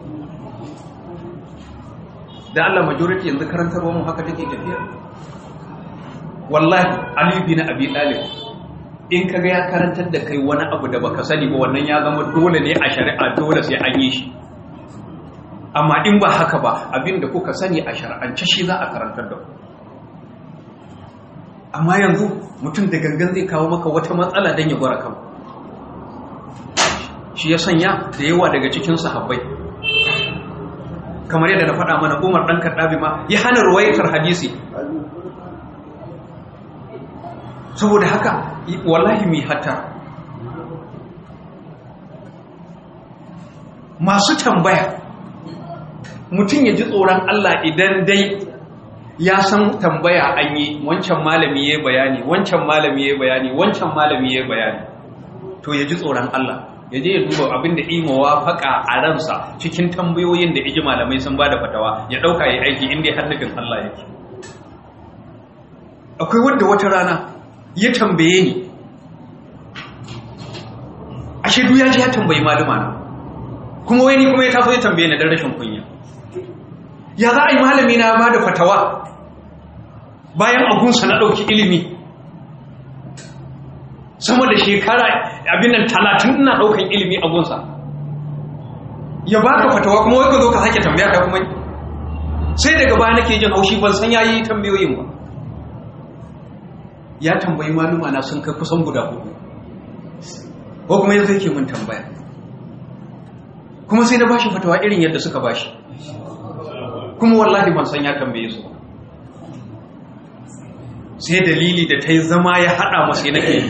da Allah majority yanzu karantarwa mu haka take tafiya wallahi Ali bin Abi Talib in kaga ya karantar da kai wani abu da baka sani ba wannan ya zama dole ne a shari'a dole sai an yi shi amma in ba haka ba abinda kuka sani a shari'ance shi za a karantar da ku amma yanzu mutum da gangan zai kawo maka wata matsala don ya gwara kan shi ya sanya da yawa daga cikin sahabbai kamar yadda na faɗa mana umar ɗan karɗabi ma ya hana ruwaitar hadisi saboda haka wallahi mai hata masu tambaya mutum ya ji tsoron Allah idan dai ya san tambaya an yi wancan malami ya bayani wancan malami ya bayani wancan malami ya bayani to ya ji tsoron Allah ya je ya duba abin da imawa faka a ransa cikin tambayoyin da iji malamai sun ba da fatawa ya ɗauka ya aiki inda ya hannufin Allah yake akwai wadda wata rana ya tambaye ni a shaidu ya ji ya tambayi malama na kuma wani kuma ya taso ya tambaye ni don rashin kunya ya za a yi malami na ba da fatawa bayan agunsa na ɗauki ilimi sama da shekara abin nan talatin ina ɗaukan ilimi agunsa ya ba ka fatawa kuma wai ka zo ka sake tambaya ta kuma sai daga baya nake jin haushi ban san yayi tambayoyin ba ya tambayi maluma na sun kai kusan guda hudu ko kuma yanzu yake mun tambaya kuma sai na bashi fatawa irin yadda suka bashi kuma wallahi ban san ya tambaye su sai dalili da ta yi zama ya haɗa masu na ke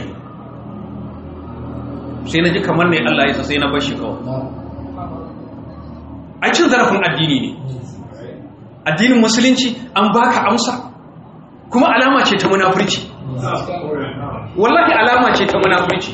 sai na ji kamar ne Allah ya sai na bashi kawai a cin zarafin addini ne addinin musulunci an baka amsa kuma alama ce ta munafurci wallahi alama ce ta munafurci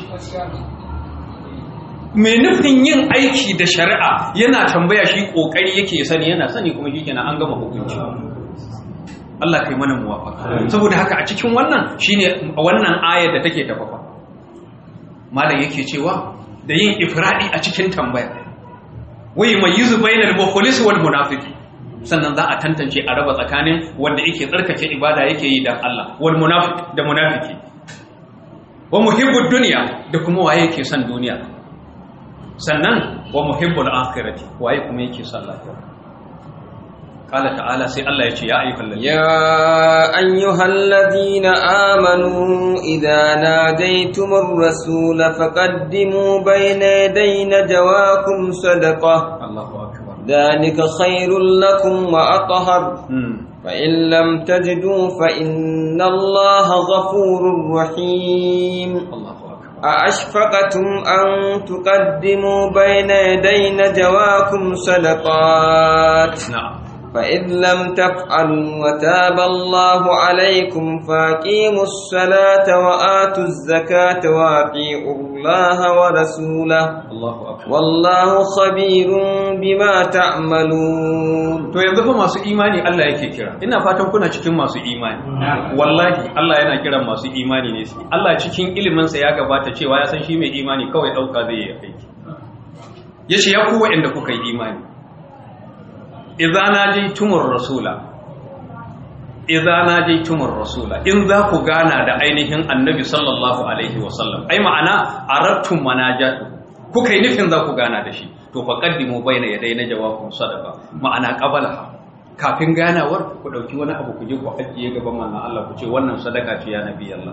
mai nufin yin aiki da shari'a yana tambaya shi kokari yake sani yana sani kuma shi kenan an gama hukunci Allah kai mana muwafaka saboda haka a cikin wannan shine wannan ayar da take tafafa malam yake cewa da yin ifradi a cikin tambaya wai mayizu bainal mukhlis wal munafiqi sannan za a tantance a raba tsakanin wanda yake tsarkake ibada yake yi dan Allah wal munafiq da munafiki wa muhibbud dunya da kuma waye yake son duniya sannan wa muhibbul akhirati waye kuma yake son lafiya qala ta'ala sai Allah ya ce ya ayyuhal ladina يا أيها الذين آمنوا إذا ناديتم الرسول فقدموا بين يدي نجواكم صدقة Allahu akbar ذلك خير لكم وأطهر hmm. فإن لم تجدوا فإن الله غفور رحيم Allahu akbar أأشفقتم أن تقدموا بين يدي نجواكم صدقات na'am فإذ لم تفعلوا وتاب الله عليكم فأقيموا الصلاة وآتوا الزكاة وأطيعوا الله ورسوله Allahu akbar والله خبير بما تعملون to yanzu fa masu imani Allah yake kira ina fatan kuna cikin masu imani wallahi Allah yana kiran masu imani ne Allah cikin ilimin sa ya gabata cewa ya san shi mai imani kawai dauka zai yi aiki yace ya ku wa'anda kuka yi imani idza najaytumur rasula idza najaytumur rasula in za ku gana da ainihin annabi sallallahu alaihi wasallam ai ma'ana arattum manajatu kuka yi nufin za ku gana da shi to fa qaddimu baina yaday na jawabun sadaqa ma'ana qabalaha kafin ganawar ku dauki wani abu ku je ku ajiye gaban manzon Allah ku ce wannan sadaka ce ya nabi Allah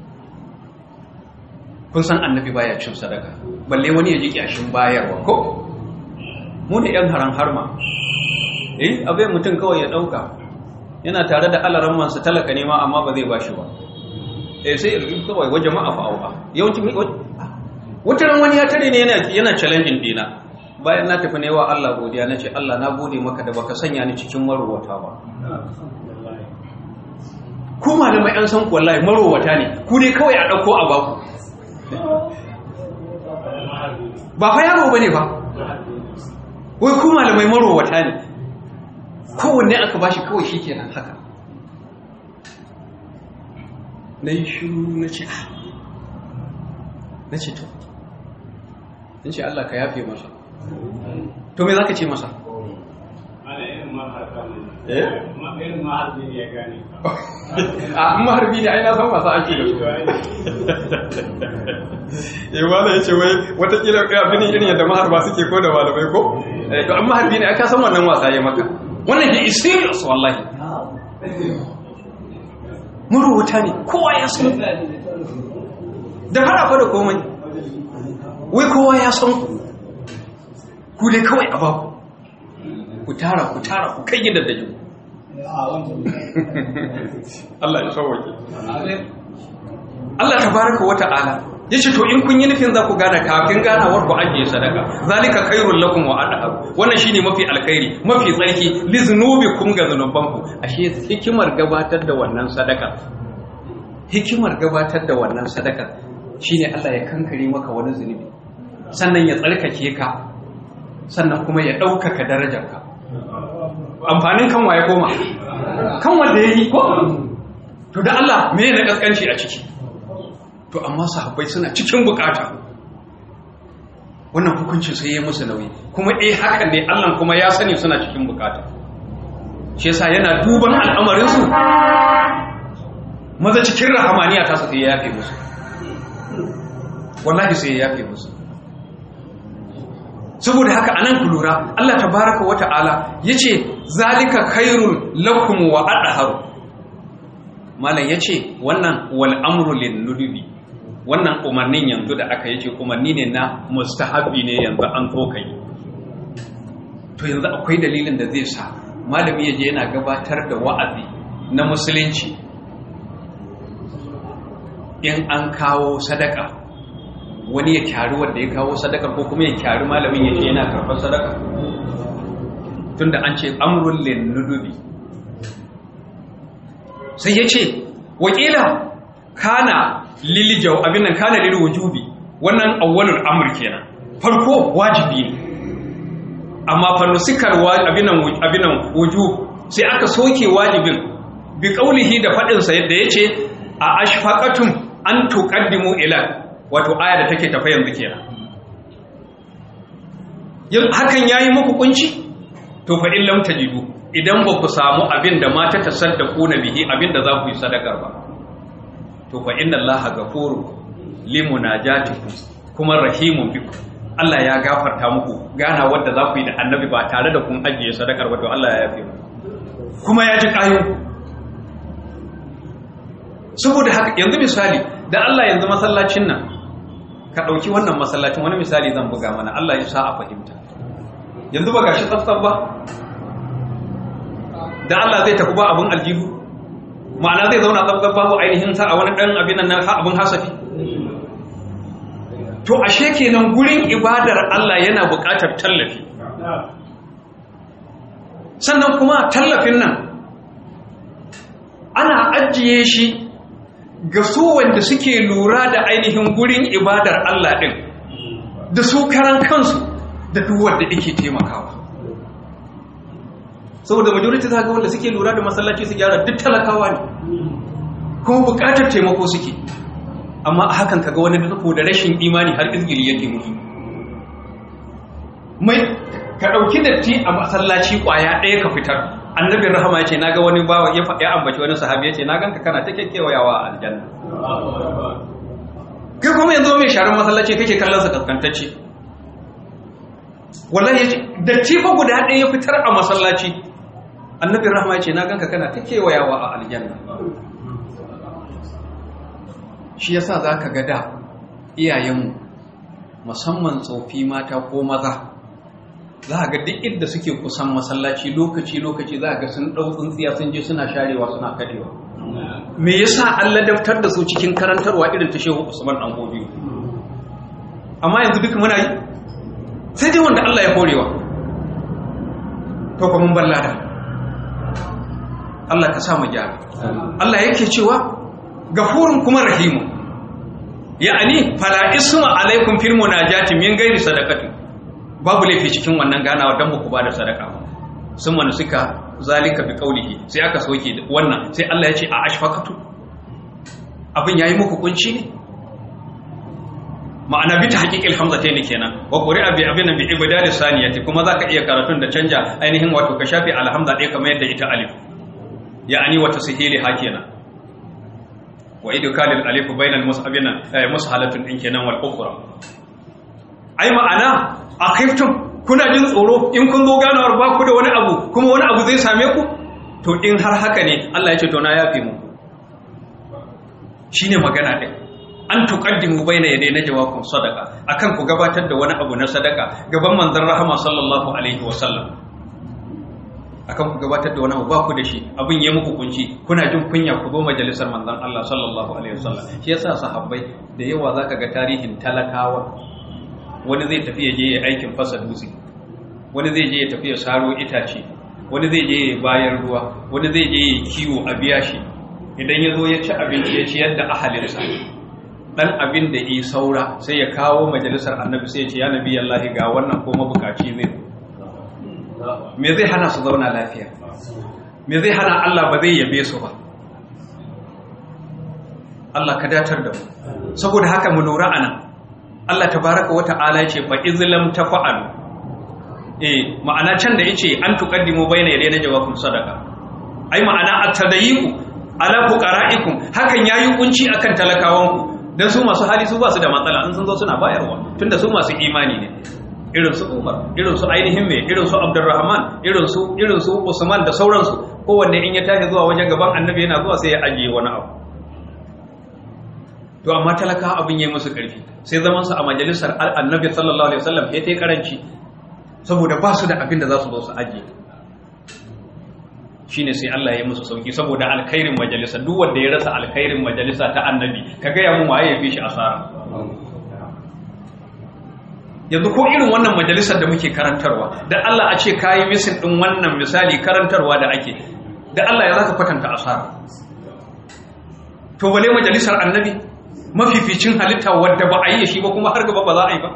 kun san annabi baya cin sadaka balle wani ya ji kyashin bayarwa ko mu ne yan haran harma eh abai mutum kawai ya dauka yana tare da alaran mansa talaka ne ma amma ba zai bashi ba eh sai ya kawai wa jama'a fa auha yawanci wata ran wani ya tare ne yana yana challenging dina bayan na tafi ne wa Allah godiya nace Allah na gode maka da baka sanya ni cikin marowata ba ku malamai an san ku wallahi marowata ne ku dai kawai a dauko a baku ba fa yaro bane ba wai ku malamai marowata ne kowanne aka bashi kawai shikenan haka na yi shiru na ce na ce to in ce Allah ka yafe masa to me za ka ce masa eh a maharbi ne ai na san masu ake da su eh wala yace wai watakila abin irin yadda maharba suke ko da malamai ko eh to an maharbi ne ai ka san wannan wasa ya maka wannan he is serious wallahi marubuta ne kowa ya san da fara fa da komai wai kowa ya san ku ku dai kawai a baku ku tara ku tara ku kai gidan da jiku Allah ya sauwake Allah tabaraka wa ta'ala yace to in kun yi nufin za ku gane kafin ganawar ku ajiye sadaka zalika khairul lakum wa adhar wannan shine mafi alkhairi mafi tsarki li zunubikum ga zunubanku ashe hikimar gabatar da wannan sadaka hikimar gabatar da wannan sadaka shine Allah ya kankare maka wani zunubi sannan ya tsarkake ka sannan kuma ya ɗaukaka darajarka amfanin kan waye koma kan wanda ya yi ko to da Allah me na kaskanci a ciki to amma sahabbai suna cikin bukata wannan hukuncin sai ya musu nauyi kuma eh haka ne Allah kuma ya sani suna cikin bukata shi yasa yana duban al'amarin su maza cikin rahamaniya ta sai ya yafe musu wallahi sai ya yafe musu saboda haka anan ku lura Allah tabaraka wata'ala yace zalika khairul lakum wa adharu malam yace wannan wal amru lin nudubi wannan umarnin yanzu da aka yace umarni ne na mustahabi ne yanzu an so kai to yanzu akwai dalilin da zai sa malami yaje yana gabatar da wa'azi na musulunci in an kawo sadaka wani ya kyari wanda ya kawo sadaka ko kuma ya kyari malamin ya ce yana karɓar sadaka tunda an ce amrun lin nudubi sai ya ce wakila kana lili jaw abin nan kana lil wujubi wannan awwalul amr kenan farko wajibi ne amma fa nusikar abin nan abin nan wujub sai aka soke wajibin bi qaulihi da fadin sa yadda yace a ashfaqatum an tuqaddimu ila wato aya da take tafa yanzu kenan yin hakan yayi muku kunci to fa in lam tajidu idan ba ku samu abin da mata tasaddaku na bihi abin da za ku yi sadakar ba to fa inna allaha ghafuru limunajatikum kuma rahimun bikum Allah ya gafarta muku gana wanda za ku yi da annabi ba tare da kun ajiye sadakar ba to Allah ya yafe kuma ya ji kayo saboda haka yanzu misali da Allah yanzu masallacin nan ka ɗauki wannan masallacin wani misali zan buga mana Allah ya sa a fahimta yanzu ba gashi tsaftsaf ba da Allah zai tafi ba abin aljihu ma'ana zai zauna tsaftsaf babu ainihin sa a wani ɗan abin nan abin hasafi to ashe kenan gurin ibadar Allah yana buƙatar tallafi sannan kuma tallafin nan ana ajiye shi ga su wanda suke lura da ainihin gurin ibadar Allah ɗin da su karan kansu da duk wanda yake taimakawa saboda majority za ga wanda suke lura da masallaci su gyara duk talakawa ne kuma bukatar taimako suke amma a hakan kaga wani da da rashin imani har izgili yake musu mai ka ɗauki datti a masallaci ƙwaya ɗaya ka fitar annabin rahama ya ce na ga wani bawa ya faɗi ambaci wani sahabi ya ce na ganka kana ta kyakkyawayawa a aljanna kai kuma yanzu mai sharar masallaci kake kallon sa kaskantacce wallahi ya ce datti fa guda ɗaya ya fitar a masallaci annabin rahama ya ce na ganka kana ta kewayawa a aljanna shi yasa za ka ga da iyayenmu musamman tsofi mata ko maza za a ga duk inda suke kusan masallaci lokaci-lokaci za a ga sun ɗau tsintsiya sun je suna sharewa suna kaɗewa me yasa an ladabtar da su cikin karantarwa irin ta shehu usman ɗan gobe amma yanzu duk muna yi sai dai wanda Allah ya horewa to kuma mun ballada Allah ka sa mu gyara Allah yake cewa gafurun kuma rahimu ya'ani fala isma alaikum fil munajati min ghairi sadaqati babu laifi cikin wannan ganawa dan ku bada sadaka sun manu suka zalika bi qaulihi sai aka soke wannan sai Allah ya ce a ashfaqatu abin yayi muku kunci ne ma'ana bi tahqiqil hamzatayn kenan wa quri'a bi abin bi ibdal saniyati kuma zaka iya karatun da canja ainihin wato ka shafi alhamza ɗaya kamar yadda ita alif ya'ani wa tasihili hakena wa idkalil alif bainal musabina mushalatun din kenan wal ukhra ai ma'ana akhiftum kuna jin tsoro in kun zo ganawar ba ku da wani abu kuma wani abu zai same ku to in har haka ne Allah ya ce to na yafe mu shine magana din an tuqaddimu baina yaday najwakum sadaqa akan ku gabatar da wani abu na sadaka gaban manzon rahama sallallahu alaihi wasallam akan ku gabatar da wani abu ba ku da shi abin ya muku kunci kuna jin kunya ku zo majalisar manzon Allah sallallahu alaihi wasallam shi yasa sahabbai da yawa zaka ga tarihin talakawa wani zai tafi ya je ya aikin fasa dutse wani zai je ya tafi ya saro itace wani zai je ya bayan ruwa wani zai je ya kiwo a biya shi idan ya zo ya ci abinci ya ci yadda ahalinsa dan abin da yi saura sai ya kawo majalisar annabi sai ya ce ya nabi Allah ga wannan ko mabukaci zai me zai hana su zauna lafiya me zai hana Allah ba zai yabe su ba Allah ka datar da mu saboda haka mu lura anan Allah tabaraka wa ta'ala ya ce fa izlam tafa'alu eh ma'ana can da yace an tuqaddimu bayna yaday na jawabun sadaka ai ma'ana at-tadayiqu ala fuqara'ikum hakan yayi kunci akan talakawanku dan su masu hali su ba su da matsala in sun zo suna bayarwa tunda su masu imani ne irin su Umar irin su ainihin me irin su Abdurrahman irin su irin su Usman da sauransu kowanne in ya tashi zuwa wajen gaban Annabi yana zuwa sai ya ajiye wani abu to amma talaka abin yayi musu karfi sai zaman su a majalisar Annabi sallallahu alaihi wasallam ya tai karanci saboda ba su da abin da za su zo su ajiye shine sai Allah ya yi musu sauki saboda alkhairin majalisa duk wanda ya rasa alkhairin majalisa ta Annabi kaga ya mun waye ya fi shi asara yanzu ko irin wannan majalisar da muke karantarwa da Allah a ce kayi misin din wannan misali karantarwa da ake da Allah ya zaka kwatanta asara to bale majalisar annabi mafificin halitta wadda ba a yi shi ba kuma har gaba ba za a yi ba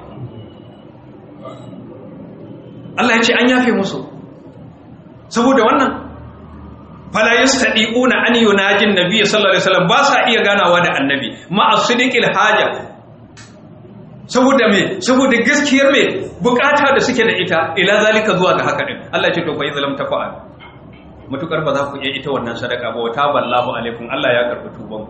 Allah ya ce an yafe musu saboda wannan fala yastadiquna an yunajin nabiyyi sallallahu alaihi wasallam ba sa iya ganawa da annabi ma as-sidiqil haja saboda me saboda gaskiyar me bukata da suke da ita ila zalika zuwa ga haka din Allah ya ce to fa izlam tafa'al mutukar ba za ku iya ita wannan sadaka ba wa taballahu alaikum Allah ya karbi tuban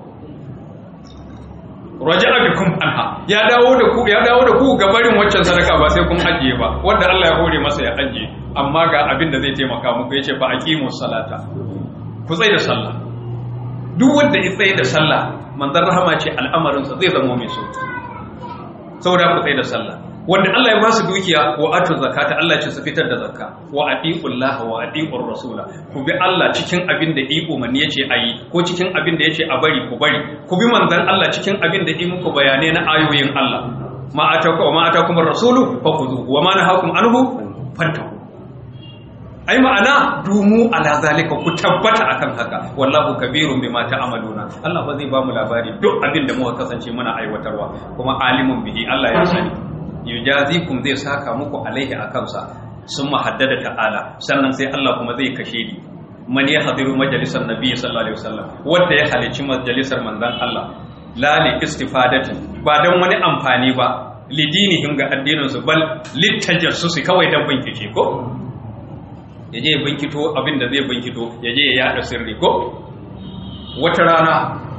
ku raja'a bikum anha ya dawo da ku ya dawo da ku ga barin waccan sadaka ba sai kun ajiye ba wanda Allah ya hore masa ya ajiye amma ga abin da zai taimaka muku yace fa aqimus salata ku tsaya da sallah duk wanda ya tsaye da sallah manzon rahama ce al'amarin sa zai zama mai sauki saboda ku tsaye da sallah wanda Allah ya ba su dukiya wa atu zakata Allah ce su fitar da zakka wa atiqullaha wa atiqur rasula ku bi Allah cikin abin da iko man yace ayi ko cikin abin da yace a bari ku bari ku bi manzon Allah cikin abin da yi muku bayanai na ayoyin Allah ma ataku wa ma atakum rasulu fakhudhu wa ma nahakum anhu fantahu ai ma'ana dumu ala zalika ku tabbata akan haka wallahu kabirun bima ta'maluna Allah ba zai ba mu labari duk abin da muka kasance muna aiwatarwa kuma alimun bihi Allah ya sani yujazikum zai saka muku alaihi akan sa sun haddada ta'ala sannan sai Allah kuma zai kashe ni man ya hadiru majalisar nabi sallallahu alaihi wasallam wanda ya halici majalisar manzon Allah la li istifadatin ba dan wani amfani ba lidinihim ga addinin su bal litajassusi kawai dan bincike ko ya je ya binkito abin da zai binkito ya je ya yada sirri ko wata rana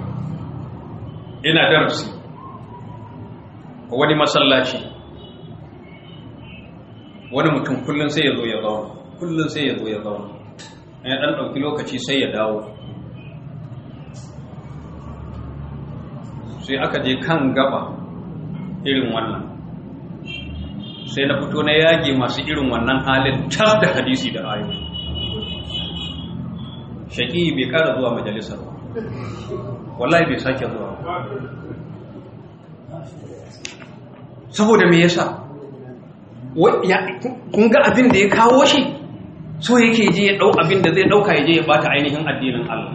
ina darasi wani masallaci wani mutum kullum sai ya zo ya zauna kullum sai ya zo ya zauna ya dan ɗauki lokaci sai ya dawo sai aka je kan gaba irin wannan sai na fito na yage masu irin wannan halin tas da hadisi da ayoyi shaƙi bai ƙara zuwa majalisar ba wallahi bai sake zuwa saboda me yasa kun ga abin da ya kawo shi so yake je ya ɗau abin da zai ɗauka ya je ya bata ainihin addinin Allah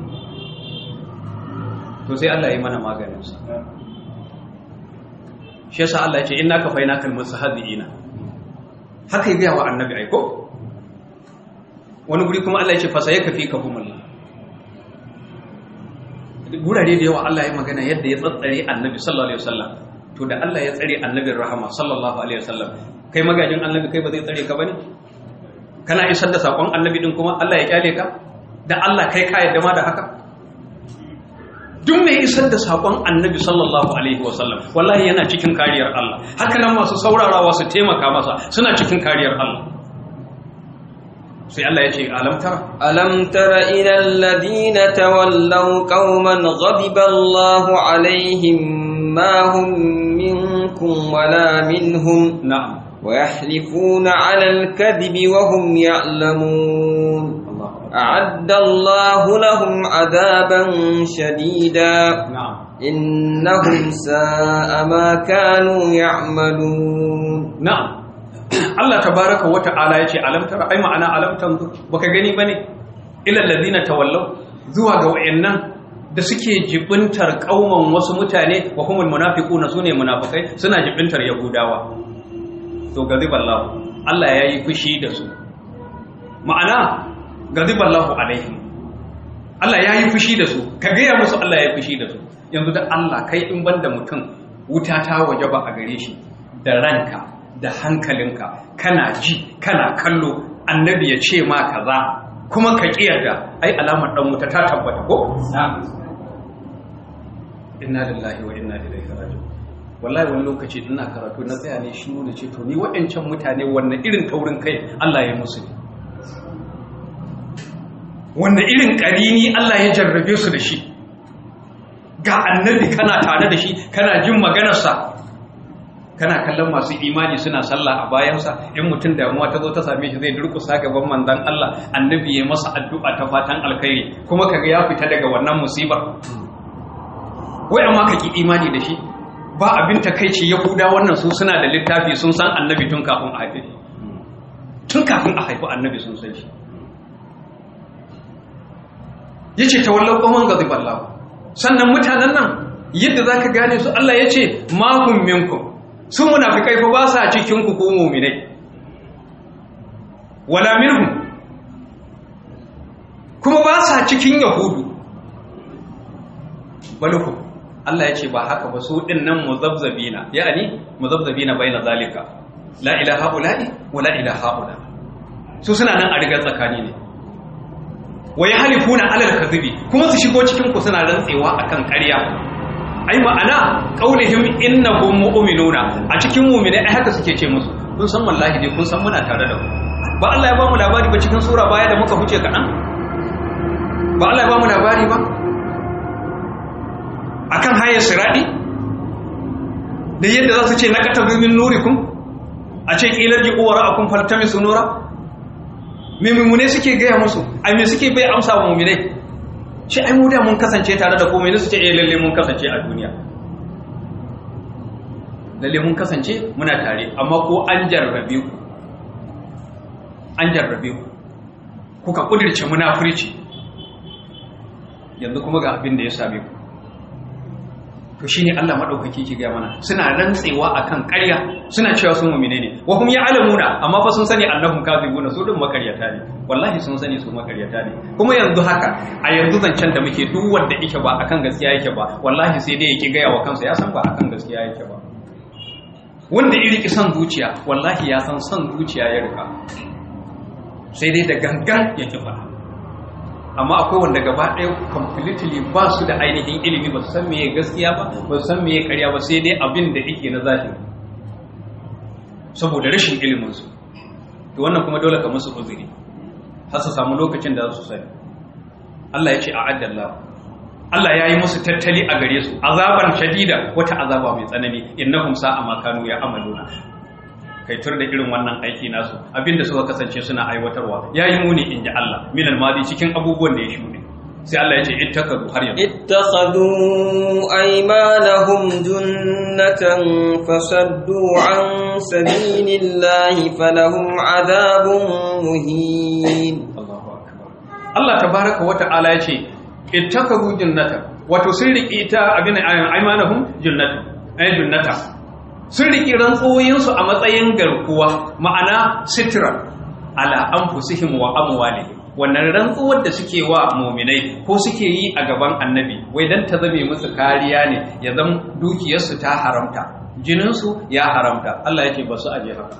to sai Allah ya yi mana maganinsa shi yasa Allah ya ce inna ka faina kal musahadiina haka ya gaya wa annabi aiko wani guri kuma Allah ya ce fa sai ka fi ka humullah gurare da yawa Allah ya magana yadda ya tsatsare annabi sallallahu alaihi wasallam to da Allah ya tsare annabin rahama sallallahu alaihi wasallam kai magajin annabi kai ba zai tsare ka bane kana isar da sakon annabi din kuma Allah ya kyale ka da Allah kai ka yadda ma da haka duk mai isar da sakon annabi sallallahu alaihi wasallam wallahi yana cikin kariyar Allah haka nan masu saurarawa su taimaka masa suna cikin kariyar Allah sai Allah ya ce alam tara ألم تر إلى الذين تولوا قوما غضب الله عليهم ما هم منكم ولا منهم na'am ويحلفون على الكذب وهم يعلمون أعد الله لهم عذابا شديدا na'am إنهم ساء ما كانوا يعملون na'am Allah tabaraka wa ta'ala yace alam tara ai ma'ana alam tanzu baka gani bane ilal ladina tawallaw zuwa ga wayannan da suke jibintar kauman wasu mutane wa humul munafiquna sune munafikai suna jibintar yahudawa to gaziballahu Allah yayi fushi da su ma'ana gaziballahu alaihim Allah yayi fushi da su ka gaya musu Allah yayi fushi da su yanzu da Allah kai in banda mutum wuta ta wajaba a gare shi da ranka da hankalinka kana ji kana kallo annabi ya ce ma kaza kuma ka kiyarda ai alamar dan wuta ta tabbata ko inna lillahi wa inna ilaihi raji'un wallahi wani lokaci ina karatu na tsaya ne shi ne ce to ni waɗancan mutane wannan irin taurin kai Allah ya musu ne wannan irin ƙarini Allah ya jarrabe su da shi ga annabi kana tare da shi kana jin maganarsa kana kallon masu imani suna sallah a bayansa in mutum damuwa ta zo ta same shi zai durkusa gaban manzon Allah annabi ya masa addu'a ta fatan alkhairi kuma kaga ya fita daga wannan musibar wai amma ka ki imani da shi ba abin takeici yahuda wannan su suna da littafi sun san annabi tun kafin a haife shi tun kafin a haifi annabi sun san shi yace tawallau qawman ghadiballahu sannan mutanen nan yadda zaka gane su Allah yace ma hum minkum sun munafikai fa ba sa cikin ku ko mu'minai wala minhum kuma ba sa cikin yahudu balku Allah ya ce ba haka ba su din nan muzabzabina ya'ani muzabzabina baina zalika la ilaha ula'i wa la ilaha ula su suna nan a rigar tsakani ne wa yahlifuna alal kadhibi kuma su shigo cikin ku suna rantsewa akan ƙarya ai ma'ana qaulihim innahum mu'minuna a cikin mu'mine ai haka suke ce musu kun san wallahi dai kun san muna tare da ku ba Allah ya ba mu labari ba cikin sura baya da muka huce kaɗan ba Allah ya ba mu labari ba akan hayar siradi da yadda za su ce na katar min nurikum a ce ƙilar ji uwara akun faltami su nura mummune suke gaya musu a me suke bai amsa wa mummune shi ai mu da mun kasance tare da komai su ce eh lalle mun kasance a duniya lalle mun kasance muna tare amma ko an jarrabe ku an jarrabe ku kuka kudirce munafurci yanzu kuma ga abin da ya same ku to shine Allah madaukaki ke ga mana suna rantsewa akan ƙarya suna cewa sun mu'mine ne wa hum ya'lamuna amma fa sun sani annahum kadhibuna su din makaryata ne wallahi sun sani su makaryata ne kuma yanzu haka a yanzu zancen da muke duk wanda yake ba akan gaskiya yake ba wallahi sai dai yake gaya wa kansa ya san ba akan gaskiya yake ba wanda iri ki son zuciya wallahi ya san son zuciya ya rika sai dai da gangan yake faɗa amma akwai wanda gaba ɗaya completely ba su da ainihin ilimi ba su san meye gaskiya ba ba su san meye karya ba sai dai abin da yake na zahiri saboda rashin iliminsu to wannan kuma dole ka musu uzuri har su samu lokacin da za su sani Allah ya ce a addallah Allah ya yi musu tattali a gare su azaban shadida wata azaba mai tsanani innahum sa'a ma kanu ya amaluna kai tur da irin wannan aiki nasu abinda suka kasance suna aiwatarwa yayi muni inji Allah min almadi cikin abubuwan da ya shuɗe sai Allah ya ce ittakazu har yanzu ittakhadhu aymanahum junnatan fasaddu an sabilillahi falahum adhabun muhin Allahu akbar Allah tabaaraka wa ta'ala ya ce ittakazu jannatan wato sun riƙe ta abin aymanahum jannatan ay jannatan sun riƙi rantsoyinsu a matsayin garkuwa ma'ana sitira ala an fusihim wa amwalihim wannan rantsuwar da suke wa muminai ko suke yi a gaban annabi wai dan ta zame musu kariya ne ya zam dukiyarsu ta haramta jininsu ya haramta Allah yake ba su aje haka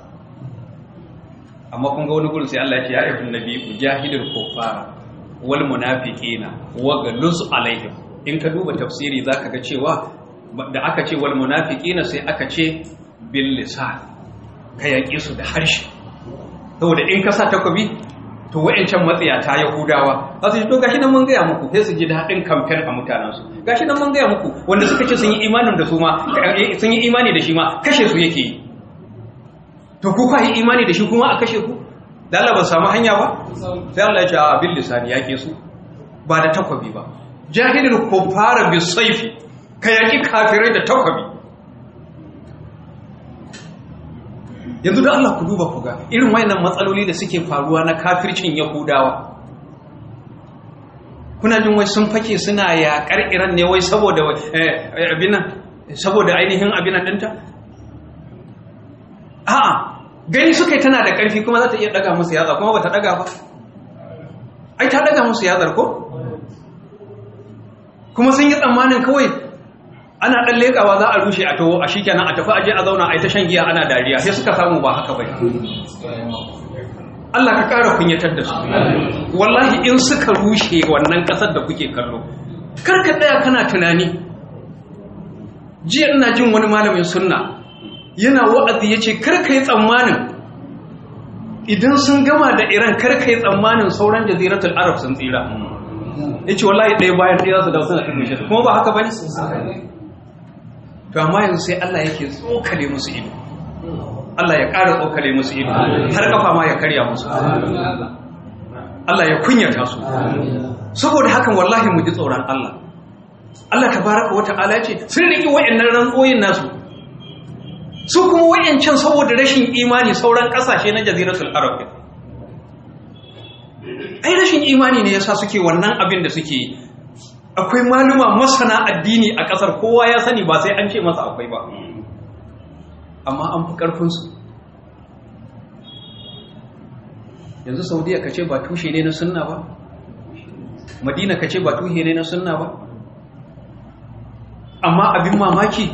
amma kun ga wani gurin sai Allah ya ce ya ayyuhan nabi ujahidul kuffara wal munafiqina wa galuz alaihim in ka duba tafsiri zaka ga cewa da aka ce wal munafiqina sai aka ce bil lisan ka yaƙe su da harshe saboda in ka sa takobi to wayancan matsiyata yahudawa za su ji to gashi nan mun gaya muku sai su ji daɗin kamfen a mutanensu gashi nan mun gaya muku wanda suka ce sun yi imanin da su ma sun yi imani da shi ma kashe su yake yi to ku kwa yi imani da shi kuma a kashe ku da Allah ba samu hanya ba sai Allah ya ce a bil lisani yake su ba da takwabi ba jahilul kuffara bis sayfi ka yaki kafirai da takwabi yanzu da Allah ku duba ku ga irin wayannan matsaloli da suke faruwa na kafircin yahudawa kuna jin wai sun fake suna yaƙar iran ne wai saboda abinan saboda ainihin abinan ɗinta a'a gani suka yi tana da ƙarfi kuma za ta iya ɗaga musu yatsa kuma ba ta ɗaga ba ai ta ɗaga musu yatsar ko kuma sun yi tsammanin kawai ana ɗan leƙawa za a rushe a taho a shi kenan a tafi aje a zauna a yi ta shan giya ana dariya sai suka samu ba haka bai Allah ka ƙara kunyatar da su wallahi in suka rushe wannan ƙasar da kuke kallo karka ɗaya kana tunani jiya ina jin wani malamin sunna yana wa'azi ya ce karka yi tsammanin idan sun gama da iran karka yi tsammanin sauran jaziratul arab sun tsira ya ce wallahi ɗaya bayan ɗaya su da suna ɗin kuma ba haka ba ne to amma yanzu sai Allah yake tsokale musu ido Allah ya ƙara tsokale musu ido har kafa ma ya karya musu Allah ya kunyata su saboda hakan wallahi mu ji tsoron Allah Allah tabaraka wata'ala ce sun riki wayannan rantsoyin nasu su kuma wayancan saboda rashin imani sauran kasashe na jaziratul arab ai rashin imani ne yasa suke wannan abin da suke yi akwai maluma masana addini a kasar kowa ya sani ba sai an ce masa akwai ba amma an fi ƙarfinsu yanzu saudiya ka ce ba tushe ne na sunna ba madina ka ce ba tushe ne na sunna ba amma abin mamaki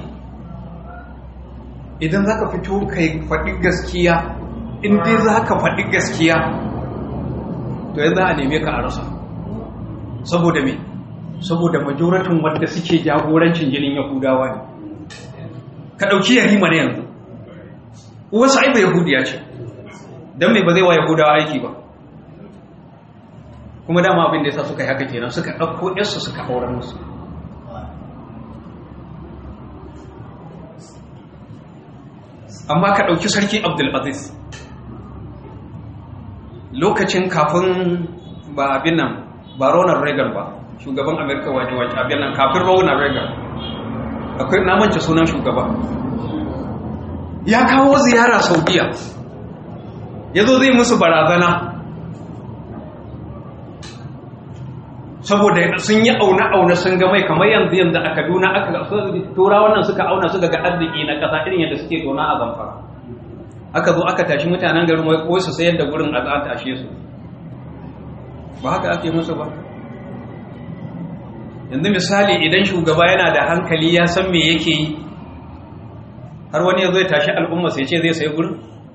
idan za ka fito ka faɗi gaskiya inda za ka faɗi gaskiya to yanzu a neme ka a rasa saboda me saboda majoratin wadda suke jagorancin jinin yahudawa ne ka ɗauki yarima na yanzu wasu aiba yahudiya ce don mai ba zai wa yahudawa aiki ba kuma dama abin da ya sa suka yi haka kenan suka ɗauko yarsu suka auren musu amma ka ɗauki sarki abdulaziz lokacin kafin ba abin nan ba ronald reagan ba shugaban amerika waje-waje abin nan kafin ronald reagan akwai namance sunan shugaba ya kawo ziyara saudiya ya zo zai musu barazana saboda sun yi auna-auna sun ga mai kamar yanzu yanzu a kaduna aka tura wannan suka auna suka ga arziki na ƙasa irin yadda suke tona a zamfara aka zo aka tashi mutanen garin wai ko su sayar da gurin a za tashe su ba haka ake musu ba yanzu misali idan shugaba yana da hankali ya san me yake yi har wani ya zo ya tashi al'umma sai ce zai sayi gurin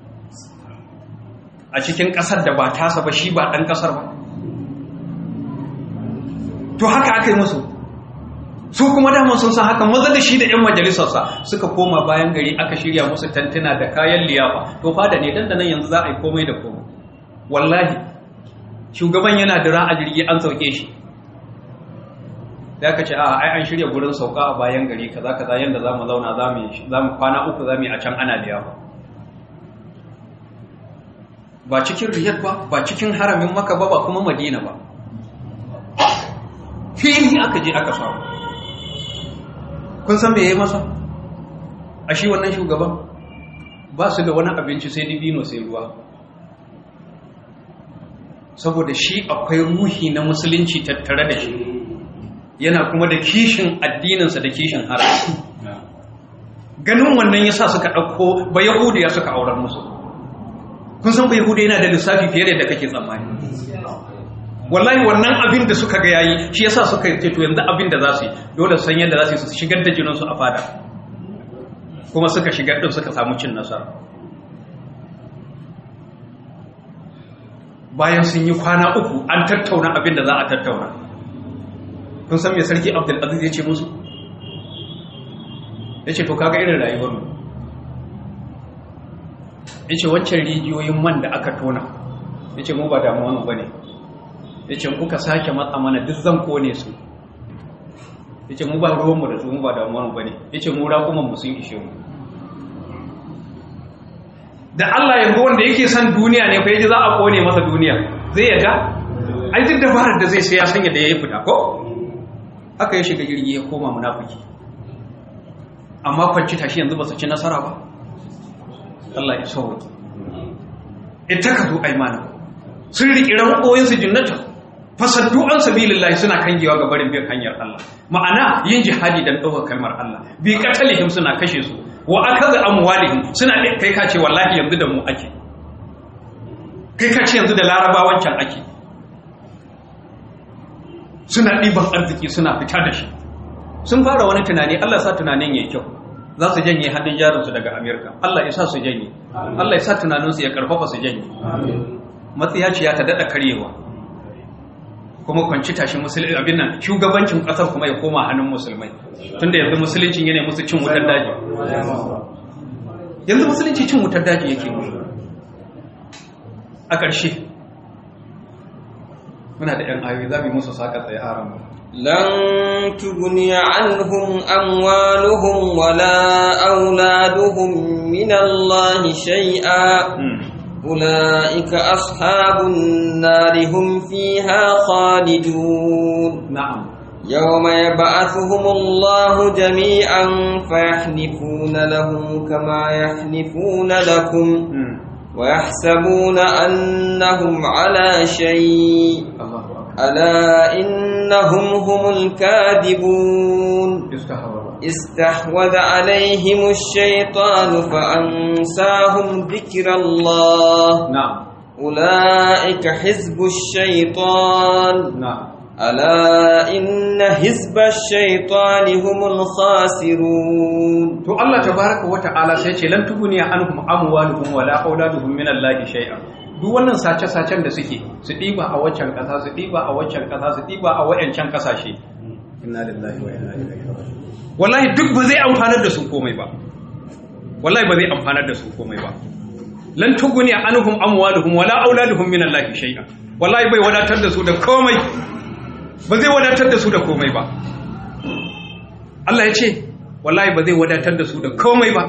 a cikin ƙasar da ba tasa ba shi ba ɗan ƙasar ba to haka aka yi musu su kuma daman sun san haka maza da shi da 'yan majalisarsa suka koma bayan gari aka shirya musu tantuna da kayan liyafa to fada ne dan da nan yanzu za a yi komai da komai wallahi shugaban yana dira a jirgi an sauke shi da aka ce a ai an shirya gurin sauka a bayan gari kaza kaza yanda zamu zauna zamu zamu kwana uku zamu yi a can ana liyafa ba cikin riyad ba ba cikin haramin maka ba ba kuma madina ba fili aka je aka samu kun san me yayi masa a shi wannan shugaban ba su da wani abinci sai dibino sai ruwa saboda shi akwai ruhi na musulunci tattare da shi yana kuma da kishin addininsa da kishin haram ganin wannan yasa suka ɗauko ba yahudiya suka auren musu kun san ba yahudiya yana da lissafi fiye da yadda kake tsammani wallahi wannan abin da suka ga yayi shi yasa suka ce to yanzu abin da za su yi dole san yadda za su yi su shigar da jininsu a fada kuma suka shigar din suka samu cin nasara bayan sun yi kwana uku an tattauna abin da za a tattauna kun san me sarki abdulaziz ya ce musu ya ce to kaga irin rayuwar mu ya ce wancan rijiyoyin man da aka tona ya ce mu ba damuwa mu ba ne ya ce kuka sake matsa mana duk zan kone su ya ce mu ba ruwanmu da su mu ba damuwarmu ba ne ya ce mu raƙumanmu sun ishe mu da Allah yanzu wanda yake son duniya ne fa yaji za a kone masa duniya zai yadda ai duk dabarar da zai sai ya sanya da yayi fita ko haka ya shiga jirgi ya koma munafiki amma kwanci tashi yanzu ba su ci nasara ba Allah ya sauke ita ka zo aimana sun riƙi ranƙoyin su jinnata fasaddu an sabilillahi suna kangewa ga barin bin hanyar Allah ma'ana yin jihadi dan ɗaukar kalmar Allah bi qatalihim suna kashe su wa akaza amwalihim suna kai ka ce wallahi yanzu da mu ake kai ka ce yanzu da larabawan can ake suna ɗiban arziki suna fita da shi sun fara wani tunani Allah sa tunanin yayi kyau za su janye hannun jarinsu daga Amerika Allah ya sa su janye Allah ya sa tunaninsu ya karfafa su janye matsiyaciya ta daɗa karyewa kuma kwanci tashi musulmi abin nan shugabancin ƙasar kuma ya koma hannun musulmai tunda yanzu musulunci yana musu cin wutar daji yanzu musulunci cin wutar daji yake musu a ƙarshe muna da ‘yan ayoyi za mu yi musu saƙa tsaye a ramu لن تغني عنهم أموالهم ولا أولادهم من الله شيئا أولئك أصحاب النار هم فيها خالدون na'am يوم يبعثهم الله جميعا فيحلفون له كما يحلفون لكم ويحسبون أنهم على شيء Allahu akbar ألا إنهم هم الكاذبون istahawara استحوذ عليهم الشيطان فأنساهم ذكر الله na'am أولئك حزب الشيطان na'am ألا إن حزب الشيطان هم الخاسرون to Allah tabaraka wa ta'ala sai ce lan tuguni anhum amwaluhum wala auladuhum min Allah shay'a duk wannan sace sacen da suke su diba a waccan kasa su diba a waccan kasa su diba a wayancan kasashe inna lillahi wa inna ilaihi raji'un wallahi duk ba zai amfanar da su komai ba wallahi ba zai amfanar da su komai ba lan tuguni anhum amwaluhum wala auladuhum min Allah shay'a wallahi bai wadatar da su da komai ba zai wadatar da su da komai ba Allah ya ce wallahi ba zai wadatar da su da komai ba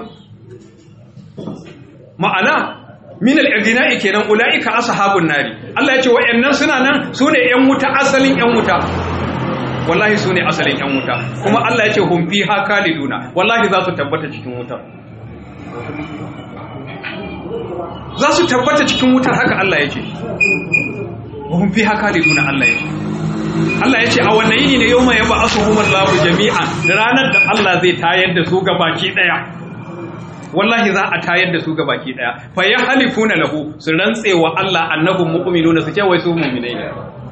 ma'ana min al-igna'i kenan ulaika ashabun nari Allah ya ce wayannan suna nan sune yan wuta asalin yan wuta wallahi sune asalin yan wuta kuma Allah ya ce hum fiha khaliduna wallahi za su tabbata cikin wutar za su tabbata cikin wutar haka Allah ya ce hum fiha khaliduna Allah ya ce Allah ya ce a wannan yini ne yau mai yaba asuhumar labu jami'an ranar da Allah zai tayar da su gabaki daya wallahi za a tayar da su gabaki daya fa ya halifuna lahu su rantse wa Allah annahum mu'minuna su ce wai su mu'minai ne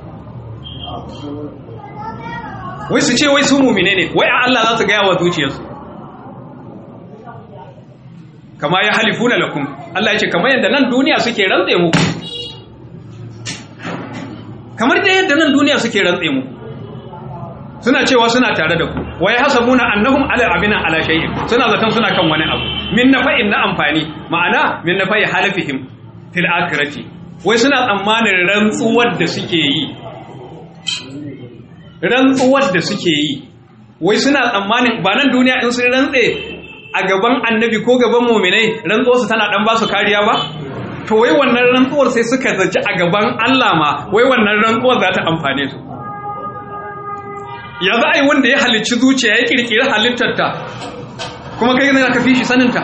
wai su ce wai su mu'minai ne wai a Allah za su gaya wa zuciyarsu kama ya halifuna lakum Allah ya ce kamar yadda nan duniya suke rantse muku kamar da yadda nan duniya suke rantse mu suna cewa suna tare da ku wa yahsabuna annahum ala abina ala shay'in suna zaton suna kan wani abu min nafa'in na amfani ma'ana min nafa'i halafihim fil akhirati wai suna tsammanin rantsuwar da suke yi rantsuwar da suke yi wai suna tsammanin ba nan duniya in sun rantse a gaban annabi ko gaban mu'minai rantsuwarsu tana dan ba su kariya ba to wai wannan rantsuwar sai suka zaci a gaban Allah ma wai wannan rantsuwar za ta amfane su ya za a yi wanda ya halicci zuciya ya kirkiri halittarta kuma kai ne ka fi shi saninta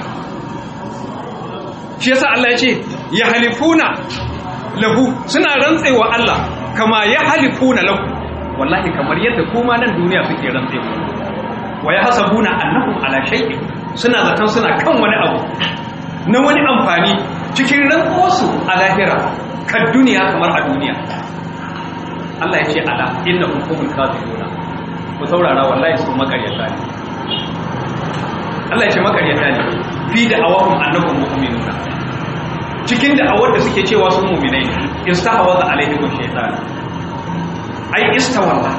shi yasa Allah ya ce ya halifuna lahu suna rantsewa Allah kama ya halifuna lahu wallahi kamar yadda kuma nan duniya suke rantsewa wa ya hasabuna annahum ala shay'in suna zaton suna kan wani abu na wani amfani cikin rantsuwarsu a lahira kan duniya kamar a duniya Allah ya ce ala inna hukumul kafiruna ku saurara wallahi su makaryata ne Allah ya ce makaryata ne fi da awahum annakum mu'minuna cikin da awar da suke cewa su mu'minai ne istahwaza alaihim shaytan ai istawalla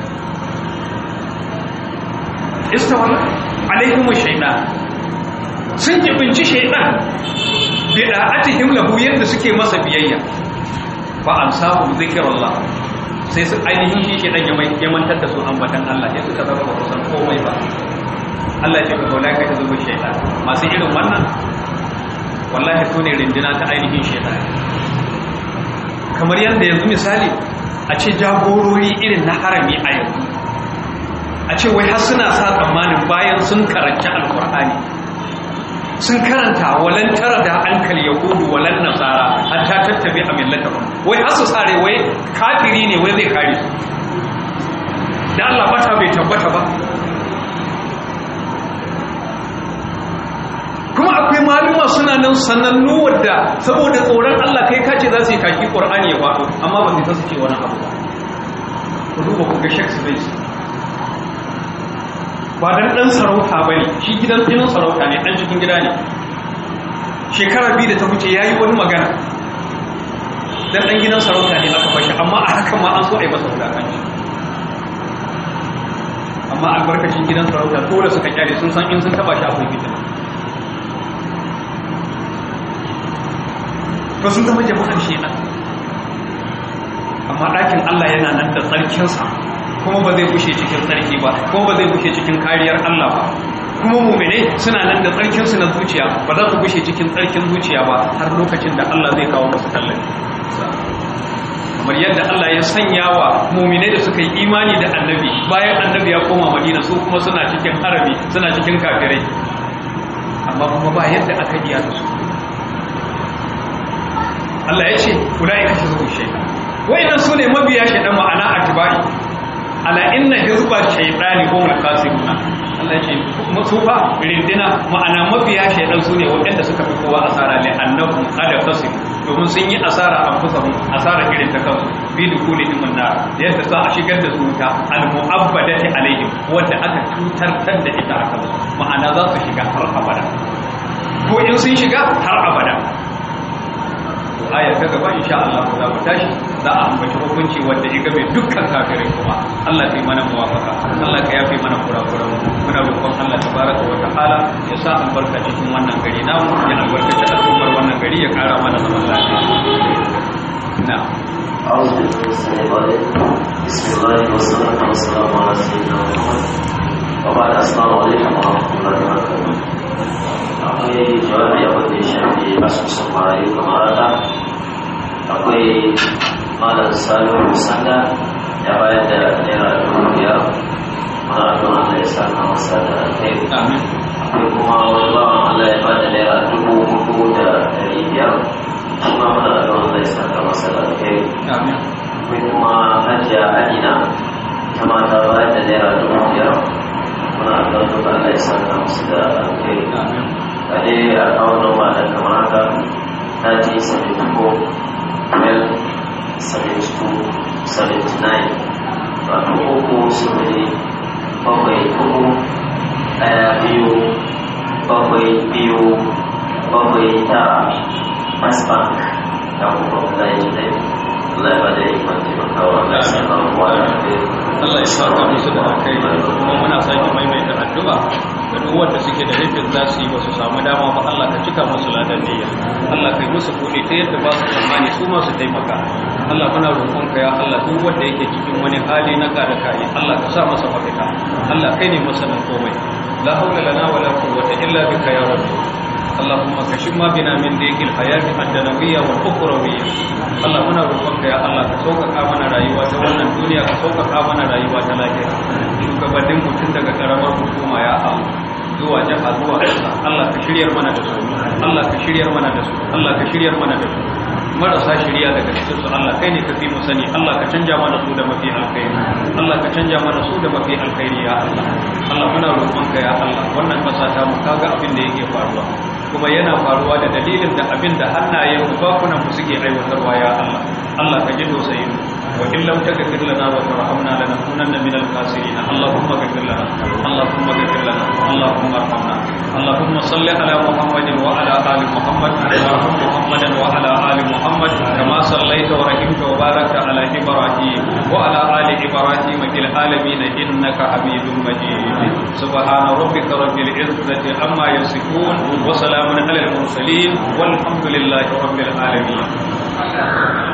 istawalla alaihim shaytan sun jibinci shaytan bi da'atihim lahu yadda suke masa biyayya fa ansahu zikrullah sai su ainihin shi ke dan ya mantar da su ambatan Allah sai suka zama ba san komai ba Allah ya ce ka kaula kai ta zuba shaytan masu irin wannan wallahi su ne rindina ta ainihin shaitan kamar yadda yanzu misali a ce jagorori irin na harami a yanzu a ce wai har suna sa tsammanin bayan sun karanci alkur'ani sun karanta walan tara da hankali yahudu walan nasara hatta tattabi a millata wai har su sare wai kafiri ne wai zai kare su da Allah bata bai tabbata ba kuma akwai maluma suna nan sanannu wadda saboda tsoron Allah kai kace za su yi kaki Qur'ani ya faɗo amma ba zai ce wani abu ba ku duba ku ga Sheikh Space ba dan dan sarauta bane shi gidan tsinin sarauta ne dan cikin gida ne shekara biyu da ta wuce yayi wani magana dan dan gidan sarauta ne aka bashi amma a hakan ma an so a yi masa wulakanci amma albarkacin gidan sarauta dole suka kyale sun san in sun taba shi akwai fitina to sun zama jama'ar shedan amma ɗakin Allah yana nan da tsarkinsa kuma ba zai bushe cikin tsarki ba kuma ba zai bushe cikin kariyar Allah ba kuma mumine suna nan da tsarkinsu na zuciya ba za su bushe cikin tsarkin zuciya ba har lokacin da Allah zai kawo musu tallafi kamar yadda Allah ya sanya wa mumine da suka yi imani da annabi bayan annabi ya koma madina su kuma suna cikin harami suna cikin kafirai amma kuma ba yadda aka iya da su Allah ya ce ula'ika hizbul shaytan wa'innan sune mabiya shaytan ma'ana atba'i ala inna hizba shaytani humul khasiruna Allah ya ce su fa rindina ma'ana mabiya shaytan sune waɗanda suka fi kowa asara li annahum qad khasir domin sun yi asara an fusa asara irin ta kansu bi dukulihim nar yadda za a shigar da su ta al mu'abbadati alaihim wanda aka tutar da ita aka ma'ana za su shiga har abada ko in sun shiga har abada aya ta gaba insha Allah za mu tashi za a ambaci hukunci wanda ya game dukkan kafirai kuma Allah ya yi mana muwafaka Allah ka yafe mana kurakuran muna roƙon Allah tabaraka wa ta'ala ya sa albarka cikin wannan gari namu ya albarkaci al'ummar wannan gari ya ƙara mana zaman lafiya na أعوذ بالله من الشيطان الرجيم بسم الله والصلاة والسلام على سيدنا محمد وبعد السلام عليكم ورحمة الله وبركاته akwai jawabi abin da ya shafi asusun marayu kamar haka akwai malam salihu sanda ya bayar da naira dubu biyar muna addu'a Allah ya saka masa da alheri amin akwai kuma wani bawan Allah ya bada naira dubu hudu da ɗari biyar shi ma muna addu'a Allah ya saka masa da alheri amin akwai kuma hajiya adina ta mata bayar da naira dubu biyar muna addu'a Allah ya saka masa da alheri amin a dai a kawo noma da kamar haka 1974 12 72 79 wato uku sifili bakwai uku ɗaya biyu bakwai biyu bakwai tara first bank da kuma kula yi dai Allah ya bada yi kwanci makawa da sanar wa da Allah ya saka musu da alkai kuma muna sake maimaita addu'a da duk wanda suke da rufin za su yi ba su samu dama ba Allah ka cika musu ladan niyya Allah kai musu kuɗi ta yadda ba su tsammani su ma su taimaka Allah muna roƙon ka ya Allah duk wanda yake cikin wani hali na kada kai Allah ka sa masa mafita Allah kai ne masanin komai la haula lana wala quwwata illa bika ya rabbi اللهم كشف ما بنا من ضيق الحياة الدنيوية والأخروية Allah muna roƙonka ya Allah ka sauƙaƙa mana rayuwa ta wannan duniya ka sauƙaƙa mana rayuwa ta lafiya shugabannin mutum daga ƙaramar hukuma ya Allah zuwa jiha zuwa ƙasa Allah ka shiryar mana da su Allah ka shiryar mana da su Allah ka shiryar mana da su marasa shirya daga cikin su Allah kai ne ka fi mu sani Allah ka canja mana su da mafi alkhairi Allah ka canja mana su da mafi alkhairi ya Allah Allah muna roƙonka ya Allah wannan ƙasa ta mu kaga abin da yake faruwa kuma yana faruwa da dalilin da abin da hannayen bakunan mu suke aiwatarwa ya Allah Allah ka ji tausayin wa in lam taghfir lana wa tarhamna lanakunanna minal khasirin Allahumma ghfir lana Allahumma ghfir lana Allahumma arhamna Allahumma salli ala Muhammadin wa ala ali Muhammad wa arham Muhammadan wa ala ali Muhammad kama sallaita wa rahimta wa barakta ala Ibrahim wa ala ali Ibrahim fil alamin innaka Hamidum Majid subhana rabbika rabbil izzati amma yasifun wa salamun ala al mursalin walhamdulillahi rabbil alamin